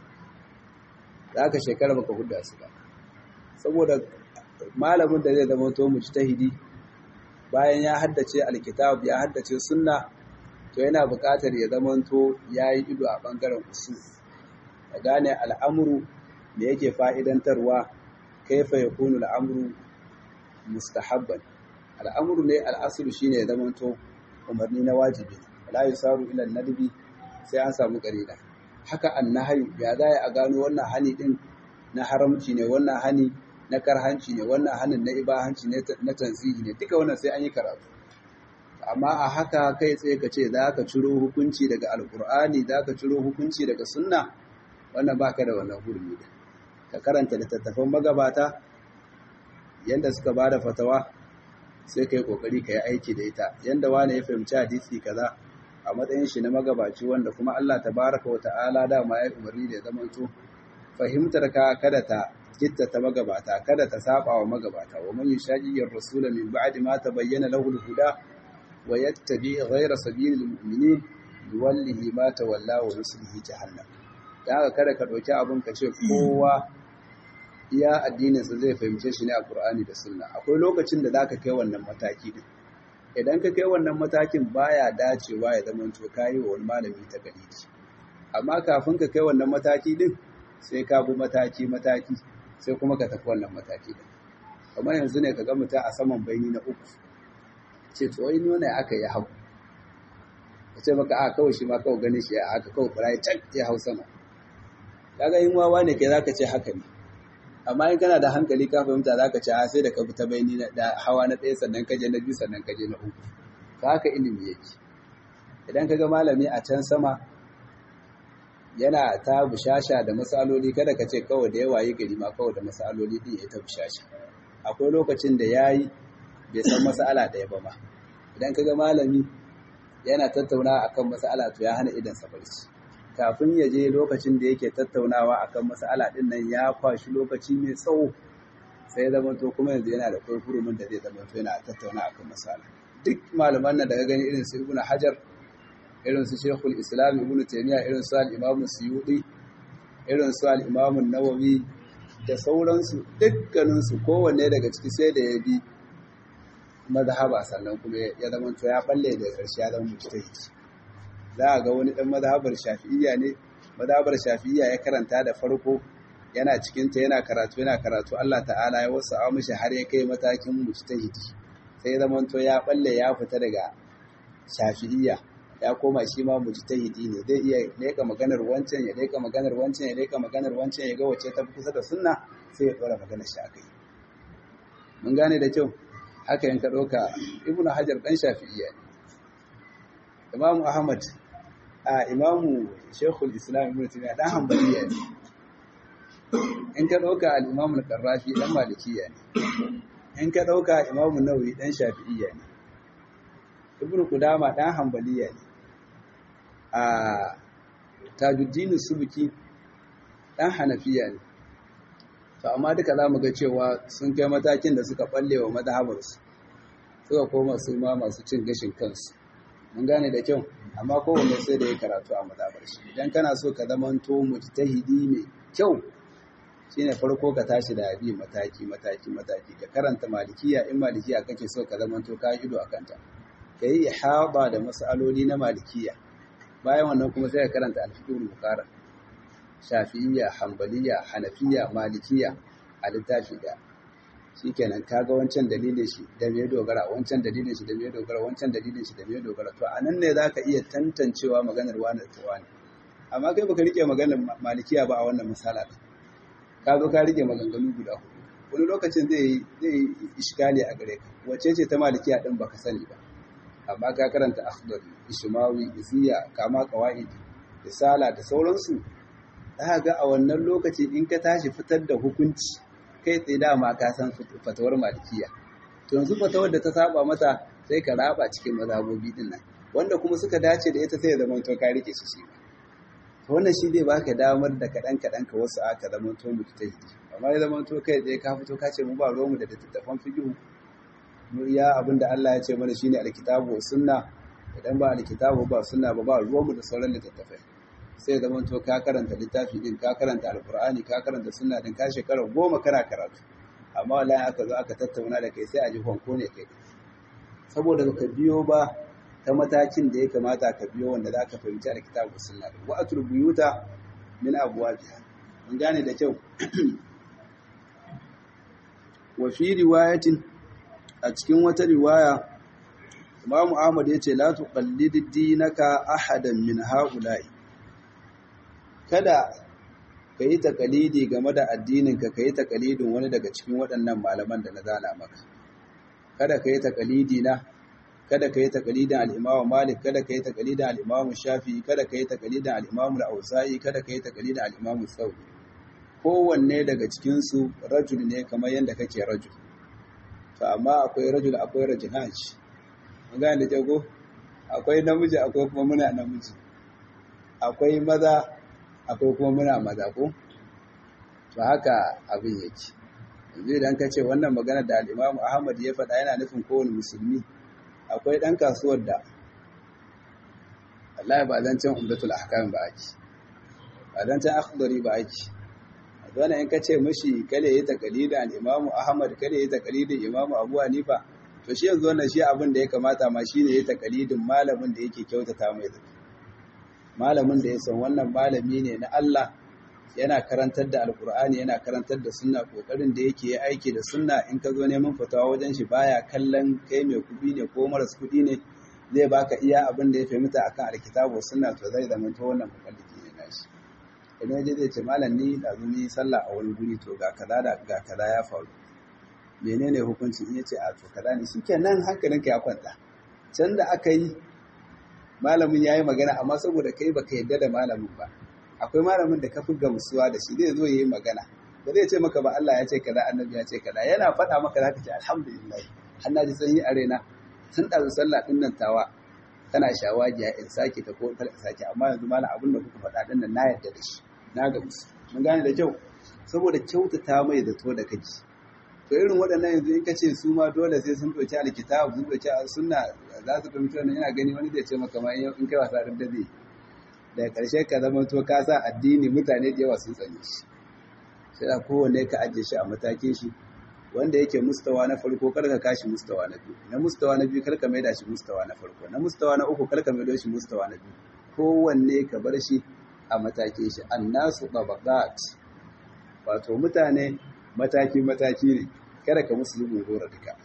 za ka shekara baka huda su ba saboda malamin da zai zama to mujtahidi bayan ya haddace alkitab ya haddace sunna to yana buƙatar ya zama to yayi ido a bangaren usul ya gane al'amuru da yake fa'idantarwa kaifa yakunu al'amru mustahabban al'amuru ne al'asulu shine ya zama to umarni na wajibi la yusaru ila nadbi sai an samu qarina haka annahi ya za a gano wannan hani din na haramci ne wannan hani na karhanci ne wannan hanin na ibahanci ne na tanzihi ne duka wannan sai an yi karatu amma a haka kai tsaye ka ce za ka ciro hukunci daga alkur'ani za ka ciro hukunci daga sunna wannan baka da wannan hurmi da ka karanta littattafan magabata yanda suka ba da fatawa sai ka yi kokari ka yi aiki da ita yanda wani ya fahimci hadisi kaza a matsayin shi na magabaci wanda kuma Allah tabaraka wa ta'ala dama ya umarni da ya zamanto fahimtar ka kada ta gitta ta magabata kada ta saba wa magabata wa man yushaqiqir rasula min ba'di ma tabayyana lahu al-huda wa yattabi ghayra sabilil mu'minin yuwallihi ma tawalla wa nuslihi jahannam dan haka kada ka dauki abun ka ce kowa iya addinin sa zai fahimce shi ne a Qur'ani da Sunna akwai lokacin da zaka kai wannan mataki din idan ka kai wannan matakin baya dacewa ya zama to kai wa wani malami ta galidi amma kafin ka kai wannan mataki din sai ka bi mataki mataki sai kuma ka tafi wannan mataki din kamar yanzu ne ka ga mutum a saman baini na uku ce to wai nuna aka yi hau ka ce maka a kawai shi ma kawai ganin shi a aka kawai fara can ya hau sama kaga yin wawa ne kai zaka ce haka ne amma in kana da hankali ka fahimta zaka ce a sai da ka bi ta baini da hawa na ɗaya sannan ka je na biyu sannan ka je na uku ka haka ilimi yake idan ka ga malami a can sama yana ta bushasha da matsaloli kada ka ce kawai da yawa yi gari ma kawai da matsaloli din ya ta bushasha akwai lokacin da ya yi bai san matsala ɗaya ba ma idan ka ga malami yana tattauna akan matsala to ya hana idan sa barci kafin ya je lokacin da yake tattaunawa akan matsala din nan ya kwashi lokaci mai tsawo sai zama to kuma yanzu yana da kurkurumin da zai zama to yana tattauna akan matsala duk malaman nan da ka gani irin su ibnu hajar irin su shekul islam ibn taimiyya irin su al'imamun suyuɗi irin su al'imamun nawawi da sauransu dukkaninsu kowanne daga ciki sai da ya bi mazhaba sannan kuma ya zama to ya balle da ƙarshe ya zama mujtahid za a ga wani ɗan mazhabar shafi'iyya ne mazhabar shafi'iyya ya karanta da farko yana cikinta yana karatu yana karatu Allah ta'ala ya wasu mishi har ya kai matakin mujtahidi sai ya zama to ya balle ya fita daga shafi'iyya ya koma shi ma mujtahidi ne zai iya leka maganar wancan ya leka maganar wancan ya leka maganar wancan ya ga wacce ta kusa da sunna sai ya dora maganar shi akai mun gane da kyau haka yanka ɗauka ibnu hajar ɗan shafi'iyya ne imamu ahmad a imamu shekul islam ibnu taymiya dan hanbaliya ne in ka ɗauka al-imamu al-qarrafi dan malikiya ne in ka ɗauka imamu nawawi dan shafi'iyya ne ibnu qudama dan hanbaliya ne a tajuddin subki dan hanafiya ne to amma duka za mu ga cewa sun kai matakin da suka balle wa madhabarsu suka koma su ma masu cin gashin kansu mun gane da kyau amma kowanne sai da ya karatu a mazabar shi idan kana so ka zamanto mujtahidi mai kyau shine farko ka tashi da abi mataki mataki mataki ka karanta malikiya in malikiya kake so ka zamanto ka ido akan ta kai ihaba da masaloli na malikiya bayan wannan kuma sai ka karanta al-fiqhul muqarrar shafi'iyya hanbaliya hanafiya malikiya a littafi da shikenan kaga wancan dalilin shi da me dogara wancan dalilin shi da me dogara wancan dalilin shi da me dogara to anan ne zaka iya tantancewa maganar wani da wani amma kai baka rike maganar malikiya ba a wannan misala ka zo ka rike maganganu guda hudu wani lokacin zai zai iskali a gare ka wace ce ta malikiya din baka sani ba amma ka karanta akhdari ishmawi iziya kama qawaid risala da sauransu za ga a wannan lokaci in ka tashi fitar da hukunci kai tsaye dama ka san fatawar malikiya to yanzu fatawar da ta saba mata sai ka raba cikin mazhabobi din nan wanda kuma suka dace da ita sai ya zama to ka rike shi shi to wannan shi zai baka damar da kadan kadan ka wasu aka zama to mu ta yi amma ya zama to kai tsaye ka fito ka ce mu ba ruwanmu da littattafan fiqh mu iya abinda Allah ya ce mana shine alkitabu wa sunna idan ba alkitabu ba sunna ba ba ruwanmu da sauran littattafai sai zama to ka karanta littafi din ka karanta alkur'ani ka karanta sunna din ka shekara goma kana karatu amma wallahi aka zo aka tattauna da kai sai a ji honko ne kai saboda baka biyo ba ta matakin da ya kamata ka biyo wanda za ka fahimci alkitabu sunna din wa atul buyuta min abwabiha mun gane da kyau wa fi riwayatin a cikin wata riwaya Imam Ahmad yace la tuqallid dinaka ahadan min haula'i kada ka yi takalidi game da addininka ka yi takalidin wani daga cikin waɗannan malaman da na zana maka kada ka yi takalidi na kada ka yi takalidin al'imamu malik kada ka yi takalidin al'imamu shafi kada ka yi takalidin al'imamu al'ausa'i kada ka yi takalidin al'imamu sauri kowanne daga cikinsu rajul ne kamar yadda kake rajul to amma akwai rajul akwai rajulaj an gane da jago akwai namiji akwai kuma muna namiji akwai maza akwai kuma muna maza ko to haka abin yake yanzu idan ka ce wannan magana da al'imamu ahmad ya faɗa yana nufin kowane musulmi akwai ɗan kasuwar da Allah ba zan can umdatul ahkam ba ake ba zan can akhdari ba ake wannan in ka ce mishi kale yi takalidin al-imamu ahmad kale yi takalidin imamu abu hanifa to shi yanzu wannan shi abin da ya kamata ma shine yi takalidin malamin da yake kyautata mai zaki malamin da ya san wannan malami ne na Allah yana karantar da alkur'ani yana karantar da sunna kokarin da yake yi aiki da sunna in ka zo neman fatawa wajen shi baya kallon kai mai kudi ne ko maras kudi ne zai baka iya abin da ya fahimta akan alkitabu sunna to zai zama to wannan mukalliki ne nashi idan je zai ce malam ni da zuni sallah a wani guri to ga kaza da ga kaza ya faru menene hukunci in yace a to kaza ne shikenan hankalinka ya kwanta can da aka yi malamin ya yi magana amma saboda kai baka yadda da malamin ba akwai malamin da ka fi gamsuwa da shi zai zo ya yi magana ba zai ce maka ba Allah ya ce kaza annabi ya ce kaza yana faɗa maka zaka ce alhamdulillah har na ji sanyi a raina tun ɗazu sallah ɗin nan tawa tana shawagiya in sake ta ko kar in sake amma yanzu malam abin da kuka faɗa ɗin nan na yarda da shi na gamsu mun gane da kyau saboda kyautata mai da to da kake to irin waɗannan yanzu in ka ce su ma dole sai sun ɗauki alkitab sun ɗauki sunna za su fahimci wannan yana gani wani zai ce maka ma in kai wasa da zai daga ƙarshe ka zama to ka sa addini mutane da yawa sun tsane shi sai da kowanne ka ajiye shi a matakin shi wanda yake mustawa na farko kar ka kashi mustawa na biyu na mustawa na biyu kar ka maida shi mustawa na farko na mustawa na uku kar ka maido shi mustawa na biyu kowanne ka bar shi a matakin shi annasu tabaqat wato mutane mataki mataki ne kada ka musu zubin gora duka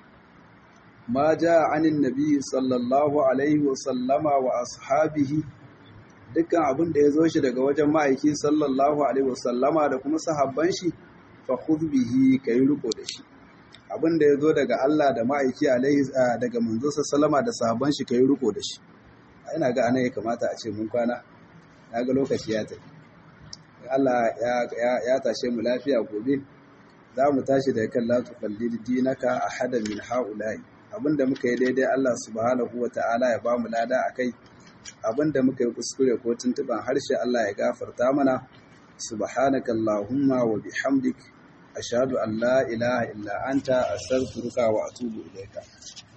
ma ja anin nabi sallallahu alaihi wa sallama wa ashabihi dukkan abin da ya zo shi daga wajen ma'aiki sallallahu alaihi wa sallama da kuma sahabban shi fa khudh bihi kai riko da shi abin da ya zo daga Allah da ma'aiki alaihi daga manzo sallama da sahabban shi kai riko da shi ina ga anan ya kamata a ce mun kwana ga lokaci ya tafi Allah ya tashe mu lafiya gobe za mu tashi da kan la tuqallid dinaka ahadan min haula'i abinda muka yi daidai Allah subhanahu wata'ala ya bamu lada akai abinda muka yi kuskure ko tuntuban harshe Allah ya gafarta mana subhanaka allahumma wa bihamdik ashhadu an la ilaha illa anta astaghfiruka wa atubu ilayka